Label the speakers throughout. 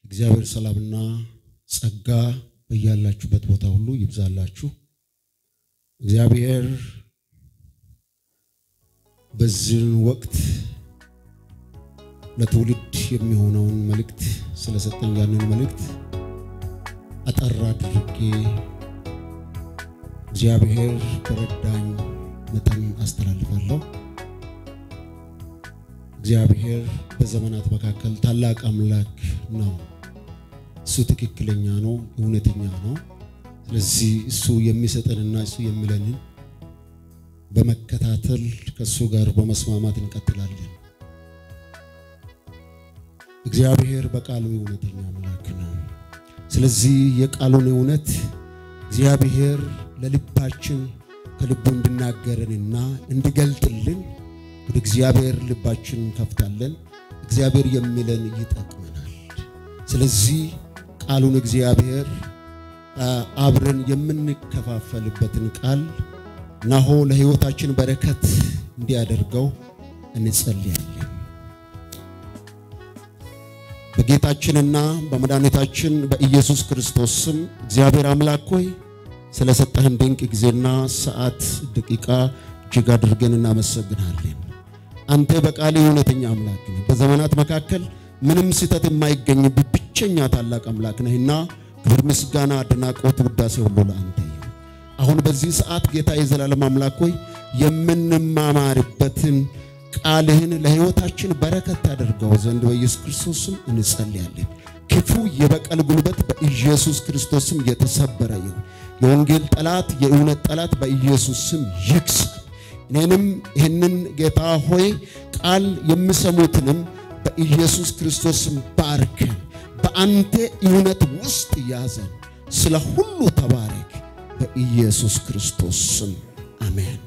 Speaker 1: እግዚአብሔር ሰላምና ጸጋ በያላችሁበት ቦታ ሁሉ ይብዛላችሁ። እግዚአብሔር በዚህን ወቅት ለትውልድ የሚሆነውን መልእክት ስለሰጠኝ ያንን መልእክት አጠር አድርጌ እግዚአብሔር በረዳኝ መጠን አስተላልፋለሁ። እግዚአብሔር በዘመናት መካከል ታላቅ አምላክ ነው። እሱ ትክክለኛ ነው፣ እውነተኛ ነው። ስለዚህ እሱ የሚሰጠንና እሱ የሚለንን በመከታተል ከእሱ ጋር በመስማማት እንቀጥላለን። እግዚአብሔር በቃሉ እውነተኛ አምላክ ነው። ስለዚህ የቃሉን እውነት እግዚአብሔር ለልባችን ከልቡ እንድናገረንና እንዲገልጥልን ወደ እግዚአብሔር ልባችን እንከፍታለን። እግዚአብሔር የሚለን ይጠቅመናል። ስለዚህ ቃሉን እግዚአብሔር አብረን የምንከፋፈልበትን ቃል ናሆ ለሕይወታችን በረከት እንዲያደርገው እንጸልያለን። በጌታችንና በመድኃኒታችን በኢየሱስ ክርስቶስ ስም እግዚአብሔር አምላክ ሆይ ስለሰጠህን ድንቅ ጊዜና ሰዓት ደቂቃ እጅግ አድርገን እናመሰግናለን። አንተ በቃል እውነተኛ አምላክ ነህ። በዘመናት መካከል ምንም ስህተት የማይገኝብህ ብቸኛ ታላቅ አምላክ ነህና ክብር፣ ምስጋና፣ አድናቆት፣ ውዳሴ ሁሉ ለአንተ ይሁን። አሁን በዚህ ሰዓት ጌታ የዘላለም አምላክ ሆይ የምንማማርበትን ቃልህን ለሕይወታችን በረከት ታደርገው ዘንድ በኢየሱስ ክርስቶስ ስም እንጸልያለን። ክፉ የበቀል ጉልበት በኢየሱስ ክርስቶስ ስም የተሰበረ ይሁን። የወንጌል ጠላት፣ የእውነት ጠላት በኢየሱስ ስም ይክሰር። እኔንም ይህንን ጌታ ሆይ ቃል የሚሰሙትንም በኢየሱስ ክርስቶስ ስም ባርከን፣ በአንተ እውነት ውስጥ ያዘን። ስለ ሁሉ ተባረክ፣ በኢየሱስ ክርስቶስ ስም አሜን።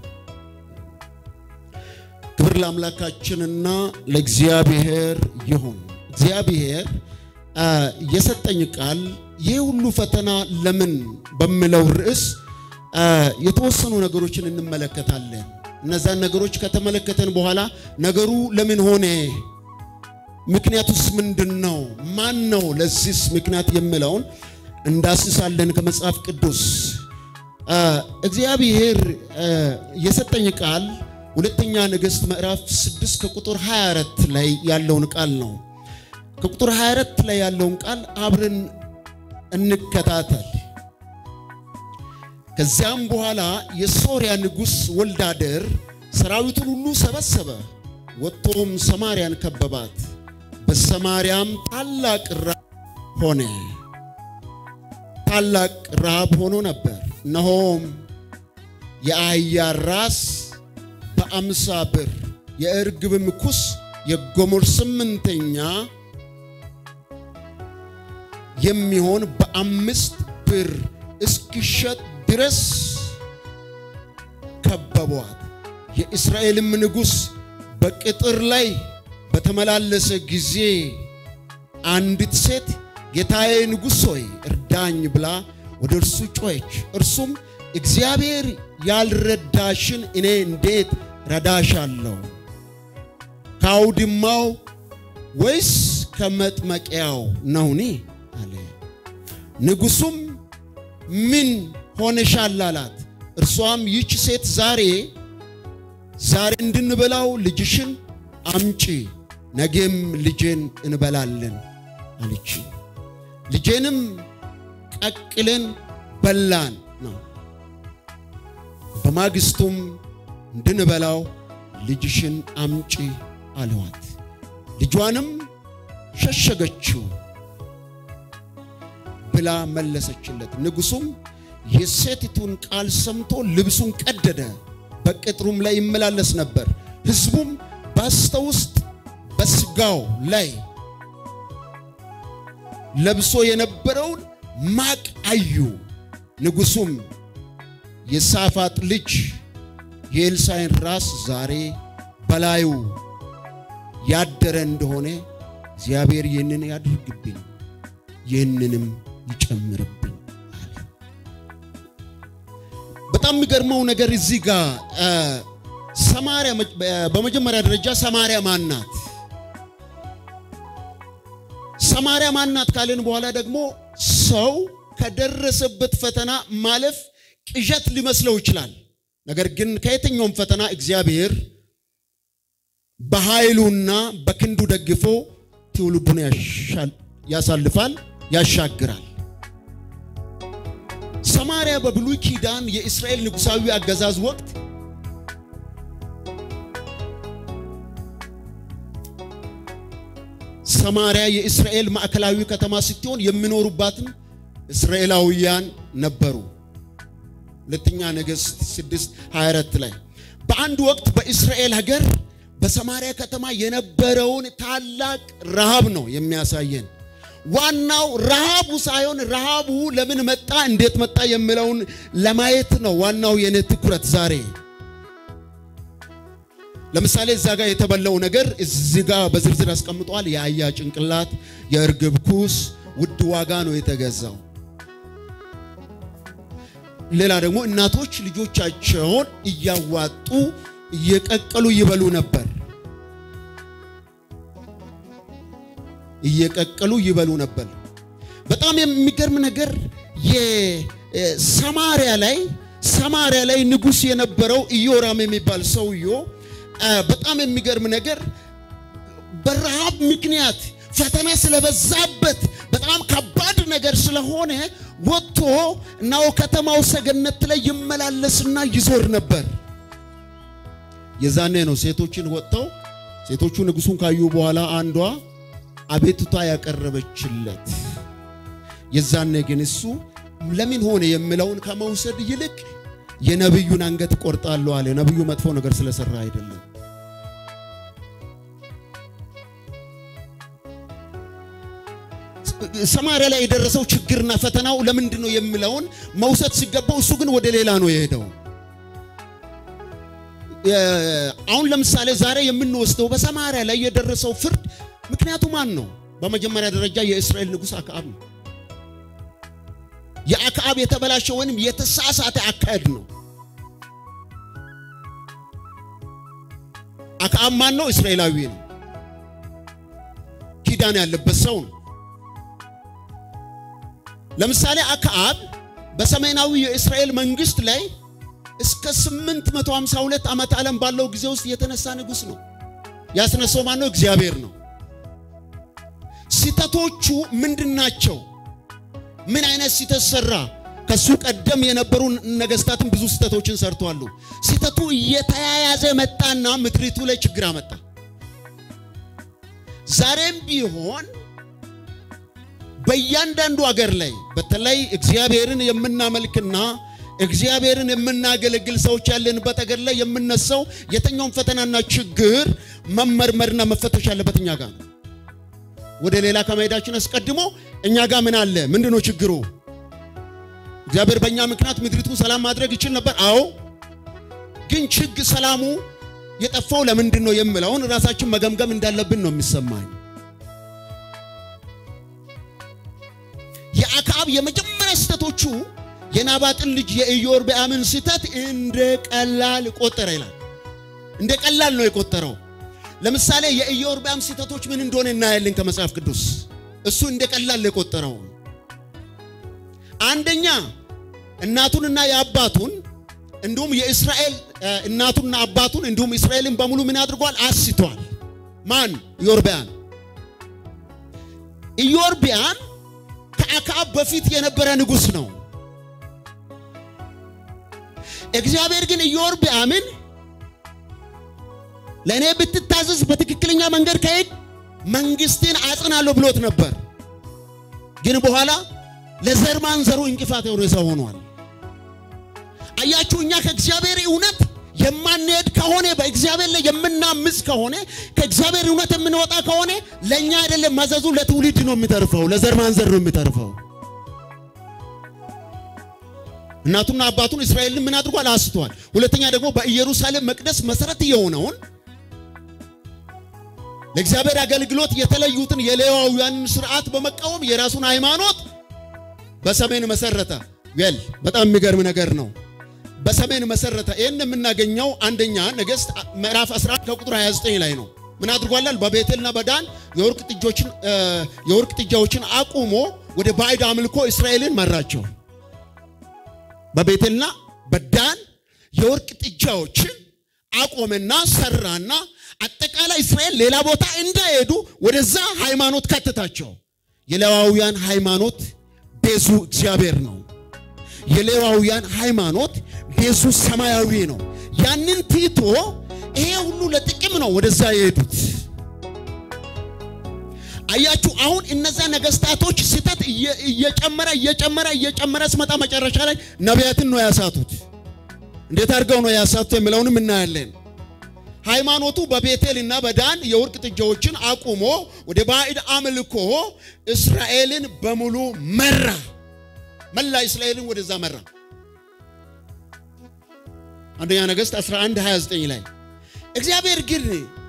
Speaker 1: ክብር ለአምላካችንና ለእግዚአብሔር ይሁን። እግዚአብሔር የሰጠኝ ቃል ይህ ሁሉ ፈተና ለምን በሚለው ርዕስ የተወሰኑ ነገሮችን እንመለከታለን። እነዛን ነገሮች ከተመለከተን በኋላ ነገሩ ለምን ሆነ፣ ምክንያቱስ ምንድን ነው፣ ማን ነው ለዚህስ ምክንያት የሚለውን እንዳስሳለን ከመጽሐፍ ቅዱስ። እግዚአብሔር የሰጠኝ ቃል ሁለተኛ ነገሥት ምዕራፍ 6 ከቁጥር 24 ላይ ያለውን ቃል ነው። ከቁጥር 24 ላይ ያለውን ቃል አብረን እንከታተል። ከዚያም በኋላ የሶርያ ንጉሥ ወልዳደር ሰራዊቱን ሁሉ ሰበሰበ፣ ወጥቶም ሰማርያን ከበባት። በሰማርያም ታላቅ ረሃብ ሆነ። ታላቅ ረሃብ ሆኖ ነበር። እነሆም የአህያ ራስ በአምሳ ብር የእርግብም ኩስ የጎሞር ስምንተኛ የሚሆን በአምስት ብር እስኪሸጥ ድረስ ከበቧት። የእስራኤልም ንጉሥ በቅጥር ላይ በተመላለሰ ጊዜ አንዲት ሴት ጌታዬ ንጉሥ ሆይ እርዳኝ ብላ ወደ እርሱ ጮኸች። እርሱም እግዚአብሔር ያልረዳሽን እኔ እንዴት ረዳሻለሁ? ከአውድማው ወይስ ከመጥመቂያው ነውኒ? አለ። ንጉሡም ምን ሆነሻል አላት። እርሷም ይህች ሴት ዛሬ ዛሬ እንድንበላው ልጅሽን አምጪ፣ ነገም ልጄን እንበላለን አለች። ልጄንም ቀቅለን በላን ነው። በማግስቱም እንድንበላው ልጅሽን አምጪ አለዋት። ልጇንም ሸሸገችው ብላ መለሰችለት። ንጉሡም የሴቲቱን ቃል ሰምቶ ልብሱን ቀደደ፣ በቅጥሩም ላይ ይመላለስ ነበር። ሕዝቡም በስተ ውስጥ በስጋው ላይ ለብሶ የነበረውን ማቅ አዩ። ንጉሡም የሳፋጥ ልጅ የኤልሳዕን ራስ ዛሬ በላዩ ያደረ እንደሆነ እግዚአብሔር ይህንን ያድርግብኝ ይህንንም ይጨምርብኝ አለ። በጣም የሚገርመው ነገር እዚህ ጋር ሰማርያ በመጀመሪያ ደረጃ ሰማርያ ማን ናት? ሰማርያ ማናት ካልን በኋላ ደግሞ ሰው ከደረሰበት ፈተና ማለፍ ቅዠት ሊመስለው ይችላል። ነገር ግን ከየትኛውም ፈተና እግዚአብሔር በኃይሉና በክንዱ ደግፎ ትውልዱን ያሳልፋል፣ ያሻግራል። ሰማርያ በብሉይ ኪዳን የእስራኤል ንጉሣዊ አገዛዝ ወቅት ሰማርያ የእስራኤል ማዕከላዊ ከተማ ስትሆን የሚኖሩባትም እስራኤላውያን ነበሩ። ሁለተኛ ነገሥት 6 24 ላይ በአንድ ወቅት በእስራኤል ሀገር በሰማርያ ከተማ የነበረውን ታላቅ ረሃብ ነው የሚያሳየን። ዋናው ረሃቡ ሳይሆን ረሃቡ ለምን መጣ፣ እንዴት መጣ የሚለውን ለማየት ነው ዋናው የኔ ትኩረት ዛሬ። ለምሳሌ እዛ ጋር የተበላው ነገር እዚህ ጋር በዝርዝር አስቀምጧል። የአህያ ጭንቅላት፣ የእርግብ ኩስ ውድ ዋጋ ነው የተገዛው። ሌላ ደግሞ እናቶች ልጆቻቸውን እያዋጡ እየቀቀሉ ይበሉ ነበር። እየቀቀሉ ይበሉ ነበር። በጣም የሚገርም ነገር የሰማርያ ላይ ሰማርያ ላይ ንጉሥ የነበረው ኢዮራም የሚባል ሰውዮ በጣም የሚገርም ነገር በረሃብ ምክንያት ፈተና ስለበዛበት በጣም ከባድ ነገር ስለሆነ ወጥቶ እናው ከተማው ሰገነት ላይ ይመላለስና ይዞር ነበር። የዛኔ ነው ሴቶችን ወጥተው ሴቶቹ ንጉሱን ካዩ በኋላ አንዷ አቤቱታ ያቀረበችለት። የዛኔ ግን እሱ ለምን ሆነ የሚለውን ከመውሰድ ይልቅ የነብዩን አንገት ቆርጣለሁ አለ። ነብዩ መጥፎ ነገር ስለሰራ አይደለም። ሰማርያ ላይ የደረሰው ችግርና ፈተናው ለምንድን ነው የሚለውን መውሰድ ሲገባው እሱ ግን ወደ ሌላ ነው የሄደው። አሁን ለምሳሌ ዛሬ የምንወስደው በሰማርያ ላይ የደረሰው ፍርድ ምክንያቱ ማን ነው? በመጀመሪያ ደረጃ የእስራኤል ንጉሥ አክዓብ ነው። የአክዓብ የተበላሸ ወይንም የተሳሳተ አካሄድ ነው። አክዓብ ማን ነው? እስራኤላዊ ነው። ኪዳን ያለበት ሰው ነው። ለምሳሌ አክዓብ በሰሜናዊ የእስራኤል መንግስት ላይ እስከ 852 ዓመት ዓለም ባለው ጊዜ ውስጥ የተነሳ ንጉሥ ነው። ያስነሳው ማን ነው? እግዚአብሔር ነው። ስህተቶቹ ምንድን ናቸው? ምን አይነት ስህተት ሰራ? ከሱ ቀደም የነበሩ ነገስታትን ብዙ ስህተቶችን ሰርተዋል። ስህተቱ እየተያያዘ መጣና ምድሪቱ ላይ ችግር አመጣ። ዛሬም ቢሆን በእያንዳንዱ አገር ላይ በተለይ እግዚአብሔርን የምናመልክና እግዚአብሔርን የምናገለግል ሰዎች ያለንበት አገር ላይ የምነሳው የትኛውም ፈተናና ችግር መመርመርና መፈተሽ ያለበት እኛ ጋር ነው። ወደ ሌላ ከመሄዳችን አስቀድሞ እኛ ጋር ምን አለ? ምንድነው ችግሩ? እግዚአብሔር በእኛ ምክንያት ምድሪቱን ሰላም ማድረግ ይችል ነበር። አዎ፣ ግን ችግር ሰላሙ የጠፋው ለምንድን ነው የምለውን ራሳችን መገምገም እንዳለብን ነው የሚሰማኝ። የአክዓብ የመጀመሪያ ስህተቶቹ የናባጥን ልጅ የኢዮርብዓምን ስህተት እንደ ቀላል ቆጠረ ይላል። እንደ ቀላል ነው የቆጠረው። ለምሳሌ የኢዮርብዓም ስህተቶች ምን እንደሆነ እናያለን ከመጽሐፍ ቅዱስ። እሱ እንደ ቀላል የቆጠረው አንደኛ እናቱንና የአባቱን እንዲሁም የእስራኤል እናቱንና አባቱን እንዲሁም እስራኤልን በሙሉ ምን አድርጓል? አስቷል። ማን? ኢዮርብዓም። ኢዮርብዓም ከአክዓብ በፊት የነበረ ንጉሥ ነው። እግዚአብሔር ግን ኢዮርብዓምን ለእኔ ብትታዘዝ በትክክለኛ መንገድ ከሄድ መንግስትን አጽናለሁ ብሎት ነበር። ግን በኋላ ለዘር ማንዘሩ እንቅፋት የሆነ ሰው ሆኗል። አያችሁ፣ እኛ ከእግዚአብሔር እውነት የማንሄድ ከሆነ በእግዚአብሔር ላይ የምናምፅ ከሆነ ከእግዚአብሔር እውነት የምንወጣ ከሆነ ለእኛ አይደለም መዘዙ ለትውልድ ነው የሚተርፈው፣ ለዘር ማንዘር ነው የሚተርፈው። እናቱና አባቱን እስራኤልን ምን አድርጓል? አስቷል። ሁለተኛ ደግሞ በኢየሩሳሌም መቅደስ መሰረት የሆነውን ለእግዚአብሔር አገልግሎት የተለዩትን የሌዋውያንን ስርዓት በመቃወም የራሱን ሃይማኖት በሰሜን መሰረተ። ዌል በጣም የሚገርም ነገር ነው። በሰሜን መሰረተ። ይህን የምናገኘው አንደኛ ነገሥት ምዕራፍ 11 ከቁጥር 29 ላይ ነው። ምን አድርጓላል? በቤቴልና በዳን የወርቅ ጥጆችን የወርቅ ጥጃዎችን አቁሞ ወደ ባዕድ አምልኮ እስራኤልን መራቸው። በቤቴልና በዳን የወርቅ ጥጃዎችን አቆመና ሰራና አጠቃላይ እስራኤል ሌላ ቦታ እንዳይሄዱ ወደዛ ሃይማኖት ከተታቸው። የሌዋውያን ሃይማኖት ቤዙ እግዚአብሔር ነው። የሌዋውያን ሃይማኖት ቤዙ ሰማያዊ ነው። ያንን ትቶ ይሄ ሁሉ ለጥቅም ነው ወደዛ የሄዱት። አያችሁ፣ አሁን እነዛ ነገስታቶች ስህተት እየጨመረ እየጨመረ እየጨመረ ስመጣ መጨረሻ ላይ ነቢያትን ነው ያሳቱት። እንዴት አድርገው ነው ያሳቱት የሚለውንም እናያለን። ሃይማኖቱ በቤቴል እና በዳን የወርቅ ጥጃዎችን አቁሞ ወደ ባዕድ አምልኮ እስራኤልን በሙሉ መራ። መላ እስራኤልን ወደዛ መራ። አንደኛ ነገሥት 11 29 ላይ እግዚአብሔር ግን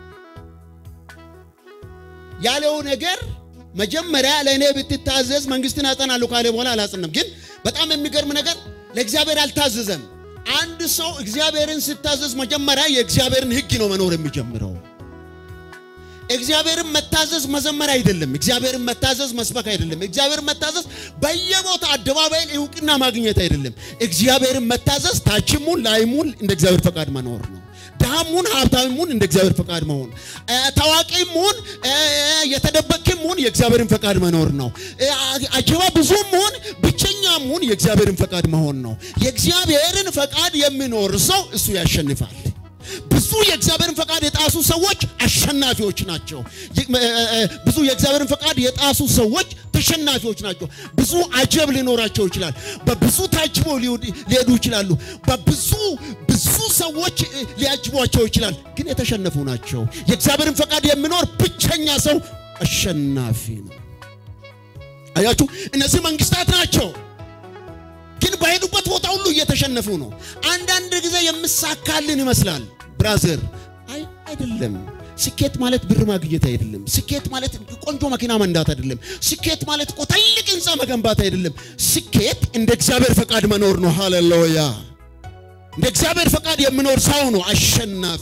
Speaker 1: ያለው ነገር መጀመሪያ ለእኔ ብትታዘዝ መንግስትን አጸናለሁ ካለ በኋላ አላጸናም። ግን በጣም የሚገርም ነገር ለእግዚአብሔር አልታዘዘም። አንድ ሰው እግዚአብሔርን ሲታዘዝ መጀመሪያ የእግዚአብሔርን ሕግ ነው መኖር የሚጀምረው። እግዚአብሔርን መታዘዝ መዘመር አይደለም። እግዚአብሔርን መታዘዝ መስበክ አይደለም። እግዚአብሔርን መታዘዝ በየቦታ አደባባይ እውቅና ማግኘት አይደለም። እግዚአብሔርን መታዘዝ ታችሙን ላይሙን እንደ እግዚአብሔር ፈቃድ መኖር ነው። ድሃሙን ሀብታሙን እንደ እግዚአብሔር ፈቃድ መሆን፣ ታዋቂሙን የተደበቅሙን የእግዚአብሔርን ፈቃድ መኖር ነው። አጀባ ብዙሙን ብቸኛሙን የእግዚአብሔርን ፈቃድ መሆን ነው። የእግዚአብሔርን ፈቃድ የሚኖር ሰው እሱ ያሸንፋል። ብዙ የእግዚአብሔርን ፈቃድ የጣሱ ሰዎች አሸናፊዎች ናቸው። ብዙ የእግዚአብሔርን ፈቃድ የጣሱ ሰዎች ተሸናፊዎች ናቸው። ብዙ አጀብ ሊኖራቸው ይችላል። በብዙ ታጅበው ሊሄዱ ይችላሉ። በብዙ ብዙ ሰዎች ሊያጅቧቸው ይችላል። ግን የተሸነፉ ናቸው። የእግዚአብሔርን ፈቃድ የሚኖር ብቸኛ ሰው አሸናፊ ነው። አያችሁ፣ እነዚህ መንግስታት ናቸው። ግን በሄዱበት ቦታ ሁሉ እየተሸነፉ ነው። አንዳንድ ጊዜ የምሳካልን ይመስላል። ብራዘር አይ አይደለም። ስኬት ማለት ብር ማግኘት አይደለም። ስኬት ማለት ቆንጆ መኪና መንዳት አይደለም። ስኬት ማለት እኮ ትልቅ ህንፃ መገንባት አይደለም። ስኬት እንደ እግዚአብሔር ፈቃድ መኖር ነው። ሃሌሉያ! እንደ እግዚአብሔር ፈቃድ የሚኖር ሰው ነው አሸናፊ።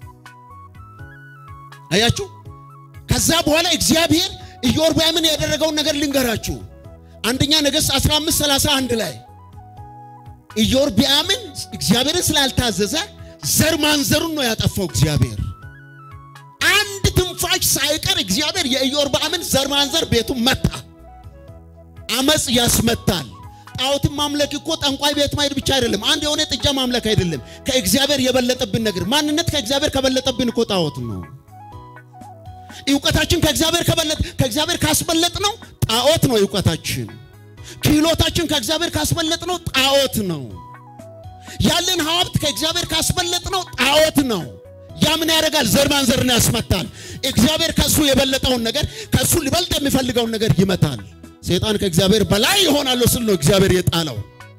Speaker 1: አያችሁ። ከዛ በኋላ እግዚአብሔር ኢዮርብዓምን ያደረገውን ነገር ልንገራችሁ። አንደኛ ነገሥት 15 31 ላይ ኢዮርብዓምን እግዚአብሔርን ስላልታዘዘ ዘር ማንዘሩን ነው ያጠፋው። እግዚአብሔር አንድ ትንፋሽ ሳይቀር እግዚአብሔር የኢዮርብዓምን ዘር ማንዘር ቤቱን መታ። አመፅ ያስመታል። ጣዖትን ማምለክ እኮ ጠንቋይ ቤት ማሄድ ብቻ አይደለም። አንድ የሆነ ጥጃ ማምለክ አይደለም። ከእግዚአብሔር የበለጠብን ነገር ማንነት ከእግዚአብሔር ከበለጠብን እኮ ጣዖት ነው። እውቀታችን ከእግዚአብሔር ከበለጥ ከእግዚአብሔር ካስበለጥ ነው ጣዖት ነው እውቀታችን። ክህሎታችን ከእግዚአብሔር ካስበለጥ ነው ጣዖት ነው። ያለን ሀብት ከእግዚአብሔር ካስበለጥ ነው ጣዖት ነው። ያ ምን ያደርጋል? ዘር ማንዘርን ያስመታል። እግዚአብሔር ከሱ የበለጠውን ነገር ከሱ ሊበልጥ የሚፈልገውን ነገር ይመታል። ሰይጣን ከእግዚአብሔር በላይ ይሆናለሁ ስል ነው እግዚአብሔር የጣለው።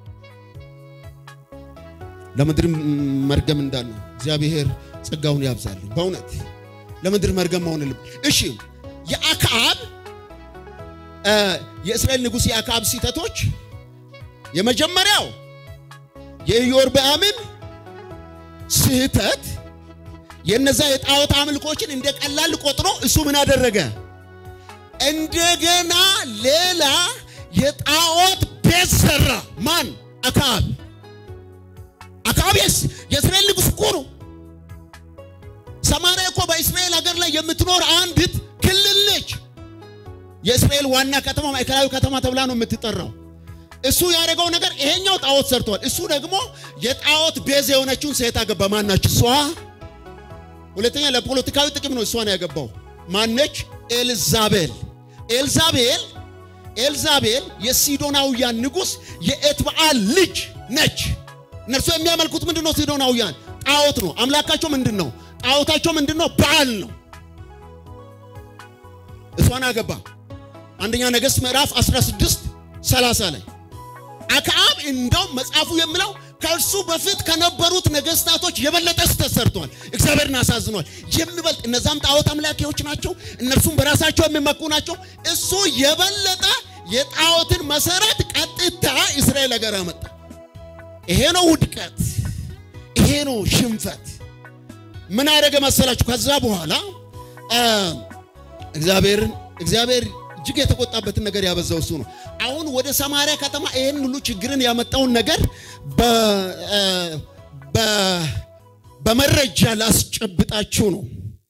Speaker 1: ለምድር መርገም እንዳለ እግዚአብሔር ጸጋውን ያብዛልን። በእውነት ለምድር መርገም መሆንልም። እሺ የአክዓብ የእስራኤል ንጉሥ የአክዓብ ስህተቶች የመጀመሪያው የኢዮርብዓምን ስህተት የነዛ የጣዖት አምልኮችን እንደ ቀላል ቆጥሮ እሱ ምን አደረገ? እንደገና ሌላ የጣዖት ቤት ሰራ። ማን? አክዓብ። አክዓብ የእስራኤል ንጉሥ እኮ ነው። ሰማርያ እኮ በእስራኤል ሀገር ላይ የምትኖር አንዲት ክልል ነች። የእስራኤል ዋና ከተማ ማዕከላዊ ከተማ ተብላ ነው የምትጠራው። እሱ ያደረገው ነገር ይሄኛው ጣዖት ሰርቷል። እሱ ደግሞ የጣዖት ቤዝ የሆነችውን ሴት አገባ። ማናች? እሷ ሁለተኛ ለፖለቲካዊ ጥቅም ነው እሷን ያገባው። ማነች? ኤልዛቤል። ኤልዛቤል ኤልዛቤል የሲዶናውያን ንጉሥ የኤትበዓል ልጅ ነች። እነርሱ የሚያመልኩት ምንድን ነው? ሲዶናውያን ጣዖት ነው። አምላካቸው ምንድን ነው? ጣዖታቸው ምንድን ነው? በዓል ነው። እሷን አገባ። አንደኛ ነገሥት ምዕራፍ 16 30 ላይ አክዓብ እንደውም መጽሐፉ የሚለው ከእርሱ በፊት ከነበሩት ነገስታቶች የበለጠ ስህተት ሰርቷል። እግዚአብሔርን አሳዝኗል። የሚበልጥ እነዛም ጣዖት አምላኪዎች ናቸው። እነርሱም በራሳቸው የሚመኩ ናቸው። እሱ የበለጠ የጣዖትን መሰረት ቀጥታ እስራኤል ሀገር አመጣ። ይሄ ነው ውድቀት፣ ይሄ ነው ሽንፈት። ምን አደረገ መሰላችሁ? ከዛ በኋላ እግዚአብሔርን እግዚአብሔር እጅግ የተቆጣበትን ነገር ያበዛው እሱ ነው። አሁን ወደ ሰማርያ ከተማ ይህን ሁሉ ችግርን ያመጣውን ነገር በመረጃ ላስጨብጣችሁ ነው።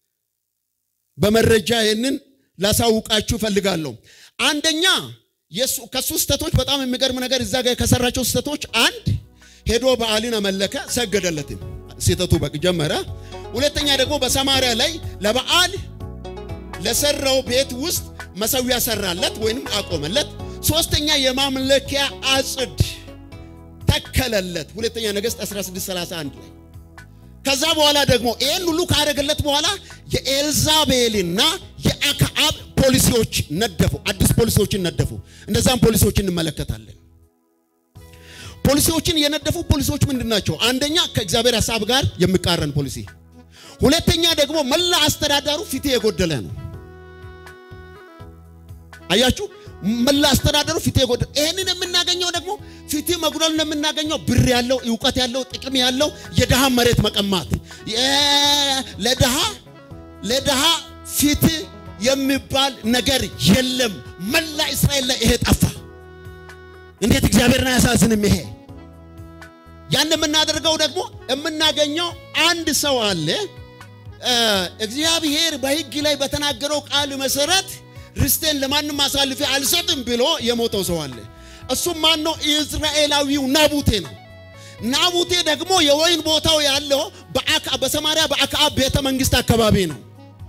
Speaker 1: በመረጃ ይህንን ላሳውቃችሁ እፈልጋለሁ። አንደኛ ከሱ ስህተቶች በጣም የሚገርም ነገር እዛ ጋር ከሰራቸው ስህተቶች አንድ ሄዶ በዓልን አመለከ፣ ሰገደለትም። ስህተቱ በቅ ጀመረ። ሁለተኛ ደግሞ በሰማርያ ላይ ለበዓል ለሰራው ቤት ውስጥ መሰዊያ ሰራለት ወይንም አቆመለት። ሶስተኛ የማምለኪያ አጽድ ተከለለት። ሁለተኛ ነገሥት 1631 ላይ ከዛ በኋላ ደግሞ ይህን ሁሉ ካደረገለት በኋላ የኤልዛቤልና የአክዓብ ፖሊሲዎች ነደፉ። አዲስ ፖሊሲዎችን ነደፉ። እነዛም ፖሊሲዎች እንመለከታለን። ፖሊሲዎችን የነደፉ ፖሊሲዎች ምንድን ናቸው? አንደኛ ከእግዚአብሔር ሐሳብ ጋር የሚቃረን ፖሊሲ፣ ሁለተኛ ደግሞ መላ አስተዳዳሩ ፊት የጎደለ ነው። አያችሁ፣ መላ አስተዳደሩ ፊት የጎደለ ይህንን የምናገኘው ደግሞ ፊት መጉደልን የምናገኘው ብር ያለው እውቀት ያለው ጥቅም ያለው የድሃ መሬት መቀማት ለድሃ ለድሃ ፊት የሚባል ነገር የለም። መላ እስራኤል ላይ ይሄ ጠፋ። እንዴት እግዚአብሔርን አያሳዝንም? ይሄ ያን የምናደርገው ደግሞ የምናገኘው አንድ ሰው አለ። እግዚአብሔር በሕግ ላይ በተናገረው ቃል መሰረት ርስቴን ለማንም አሳልፌ አልሰጥም ብሎ የሞተው ሰው አለ። እሱም ማን ነው? ኢዝራኤላዊው ናቡቴ ነው። ናቡቴ ደግሞ የወይን ቦታው ያለው በሰማርያ በአክዓብ ቤተ መንግስት አካባቢ ነው።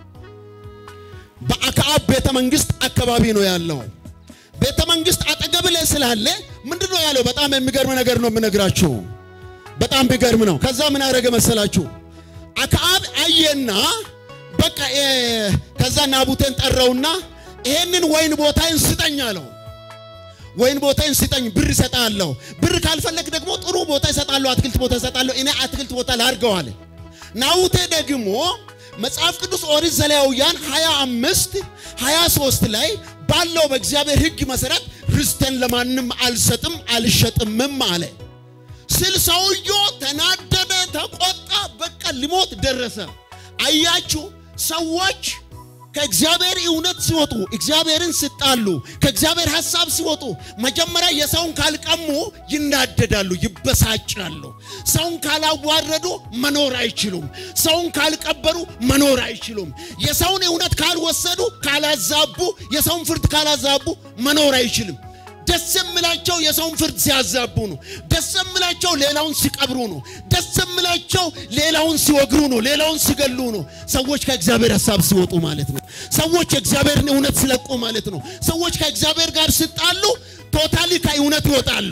Speaker 1: በአክዓብ ቤተ መንግስት አካባቢ ነው ያለው። ቤተ መንግስት አጠገብ ላይ ስላለ ምንድን ነው ያለው? በጣም የሚገርም ነገር ነው የምነግራችሁ። በጣም ቢገርም ነው። ከዛ ምን አደረገ መሰላችሁ? አክዓብ አየና በቃ ከዛ ናቡቴን ጠራውና ይሄንን ወይን ቦታዬን ስጠኝ አለው። ወይን ቦታዬን ስጠኝ፣ ብር እሰጣለሁ። ብር ካልፈለግ ደግሞ ጥሩ ቦታ እሰጣለሁ፣ አትክልት ቦታ እሰጣለሁ። እኔ አትክልት ቦታ ላድርገው አለ። ናቡቴ ደግሞ መጽሐፍ ቅዱስ ኦሪት ዘሌዋውያን 25 23 ላይ ባለው በእግዚአብሔር ሕግ መሰረት ርስቴን ለማንም አልሰጥም አልሸጥምም አለ ስል ሰውየው ተናደደ፣ ተቆጣ። በቃ ሊሞት ደረሰ። አያችሁ ሰዎች ከእግዚአብሔር እውነት ሲወጡ እግዚአብሔርን ሲጣሉ ከእግዚአብሔር ሐሳብ ሲወጡ መጀመሪያ የሰውን ካልቀሙ ይናደዳሉ፣ ይበሳጫሉ። ሰውን ካላዋረዱ መኖር አይችሉም። ሰውን ካልቀበሩ መኖር አይችሉም። የሰውን እውነት ካልወሰዱ፣ ካላዛቡ፣ የሰውን ፍርድ ካላዛቡ መኖር አይችልም። ደስ የምላቸው የሰውን ፍርድ ሲያዛቡ ነው። ደስ የምላቸው ሌላውን ሲቀብሩ ነው። ደስ የምላቸው ሌላውን ሲወግሩ ነው። ሌላውን ሲገሉ ነው። ሰዎች ከእግዚአብሔር ሐሳብ ሲወጡ ማለት ነው። ሰዎች የእግዚአብሔርን እውነት ሲለቁ ማለት ነው። ሰዎች ከእግዚአብሔር ጋር ሲጣሉ ቶታሊ ከእውነት ይወጣሉ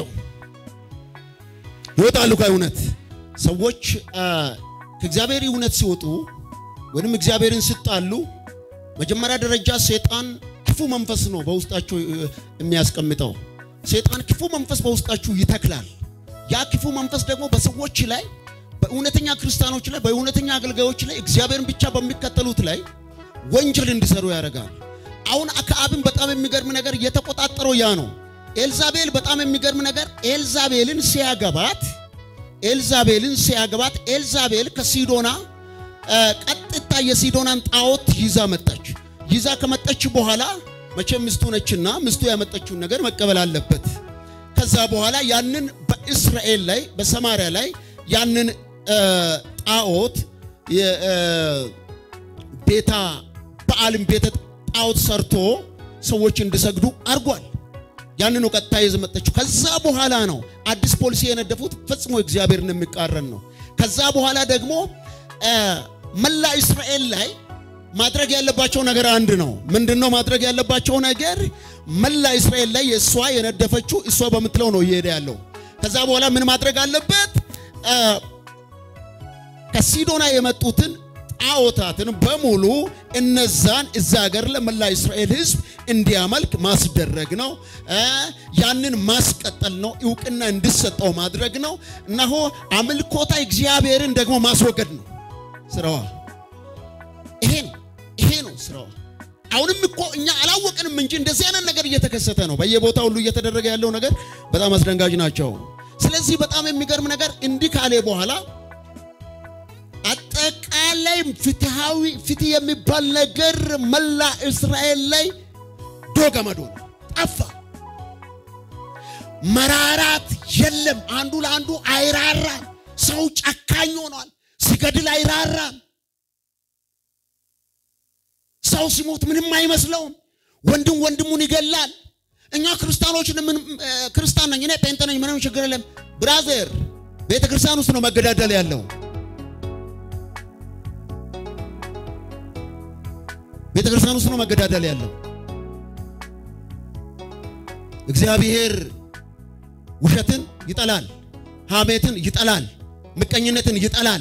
Speaker 1: ይወጣሉ ከእውነት ሰዎች ከእግዚአብሔር እውነት ሲወጡ ወይም እግዚአብሔርን ሲጣሉ መጀመሪያ ደረጃ ሰይጣን ክፉ መንፈስ ነው በውስጣቸው የሚያስቀምጠው። ሰይጣን ክፉ መንፈስ በውስጣችሁ ይተክላል። ያ ክፉ መንፈስ ደግሞ በሰዎች ላይ በእውነተኛ ክርስቲያኖች ላይ በእውነተኛ አገልጋዮች ላይ እግዚአብሔርን ብቻ በሚከተሉት ላይ ወንጀል እንዲሰሩ ያደርጋል። አሁን አክዓብን በጣም የሚገርም ነገር እየተቆጣጠረው ያ ነው። ኤልዛቤል በጣም የሚገርም ነገር ኤልዛቤልን ሲያገባት ኤልዛቤልን ሲያገባት ኤልዛቤል ከሲዶና ቀጥታ የሲዶናን ጣዖት ይዛ መጣች። ይዛ ከመጣች በኋላ መቼም ምስቱ ነችና ምስቱ ያመጣችውን ነገር መቀበል አለበት። ከዛ በኋላ ያንን በእስራኤል ላይ በሰማርያ ላይ ያንን ጣዖት ቤታ በዓልም ቤተ ጣዖት ሰርቶ ሰዎች እንዲሰግዱ አድርጓል። ያንኑ ቀጥታ ይዘው መጣችው። ከዛ በኋላ ነው አዲስ ፖሊሲ የነደፉት ፈጽሞ እግዚአብሔርን የሚቃረን ነው። ከዛ በኋላ ደግሞ መላ እስራኤል ላይ ማድረግ ያለባቸው ነገር አንድ ነው። ምንድነው ማድረግ ያለባቸው ነገር? መላ እስራኤል ላይ የእሷ የነደፈችው እሷ በምትለው ነው እየሄደ ያለው። ከዛ በኋላ ምን ማድረግ አለበት? ከሲዶና የመጡትን ጣዖታትን በሙሉ እነዛን እዛ ሀገር ለመላ እስራኤል ሕዝብ እንዲያመልክ ማስደረግ ነው። ያንን ማስቀጠል ነው። እውቅና እንዲሰጠው ማድረግ ነው። እነሆ አምልኮታ እግዚአብሔርን ደግሞ ማስወገድ ነው ስራዋ። ይሄ ነው ይሄ ነው ስራዋ። አሁንም እኮ እኛ አላወቅንም እንጂ እንደዚህ አይነት ነገር እየተከሰተ ነው። በየቦታው ሁሉ እየተደረገ ያለው ነገር በጣም አስደንጋጭ ናቸው። ስለዚህ በጣም የሚገርም ነገር እንዲህ ካለ በኋላ አጠቃላይ መሀል ላይ ፍትሃዊ ፍትህ የሚባል ነገር መላ እስራኤል ላይ ዶገመዶ ነው፣ ጠፋ። መራራት የለም። አንዱ ለአንዱ አይራራም። ሰው ጨካኝ ሆኗል። ሲገድል አይራራም። ሰው ሲሞት ምንም አይመስለውም። ወንድም ወንድሙን ይገላል። እኛ ክርስቲያኖች ምን ክርስቲያን ነኝ እኔ ጴንጤ ነኝ ምንም ችግር የለም። ብራዘር ቤተ ክርስቲያን ውስጥ ነው መገዳደል ያለው። ቤተ ክርስቲያን ውስጥ ነው መገዳደል ያለው። እግዚአብሔር ውሸትን ይጠላል፣ ሐሜትን ይጠላል፣ ምቀኝነትን ይጠላል።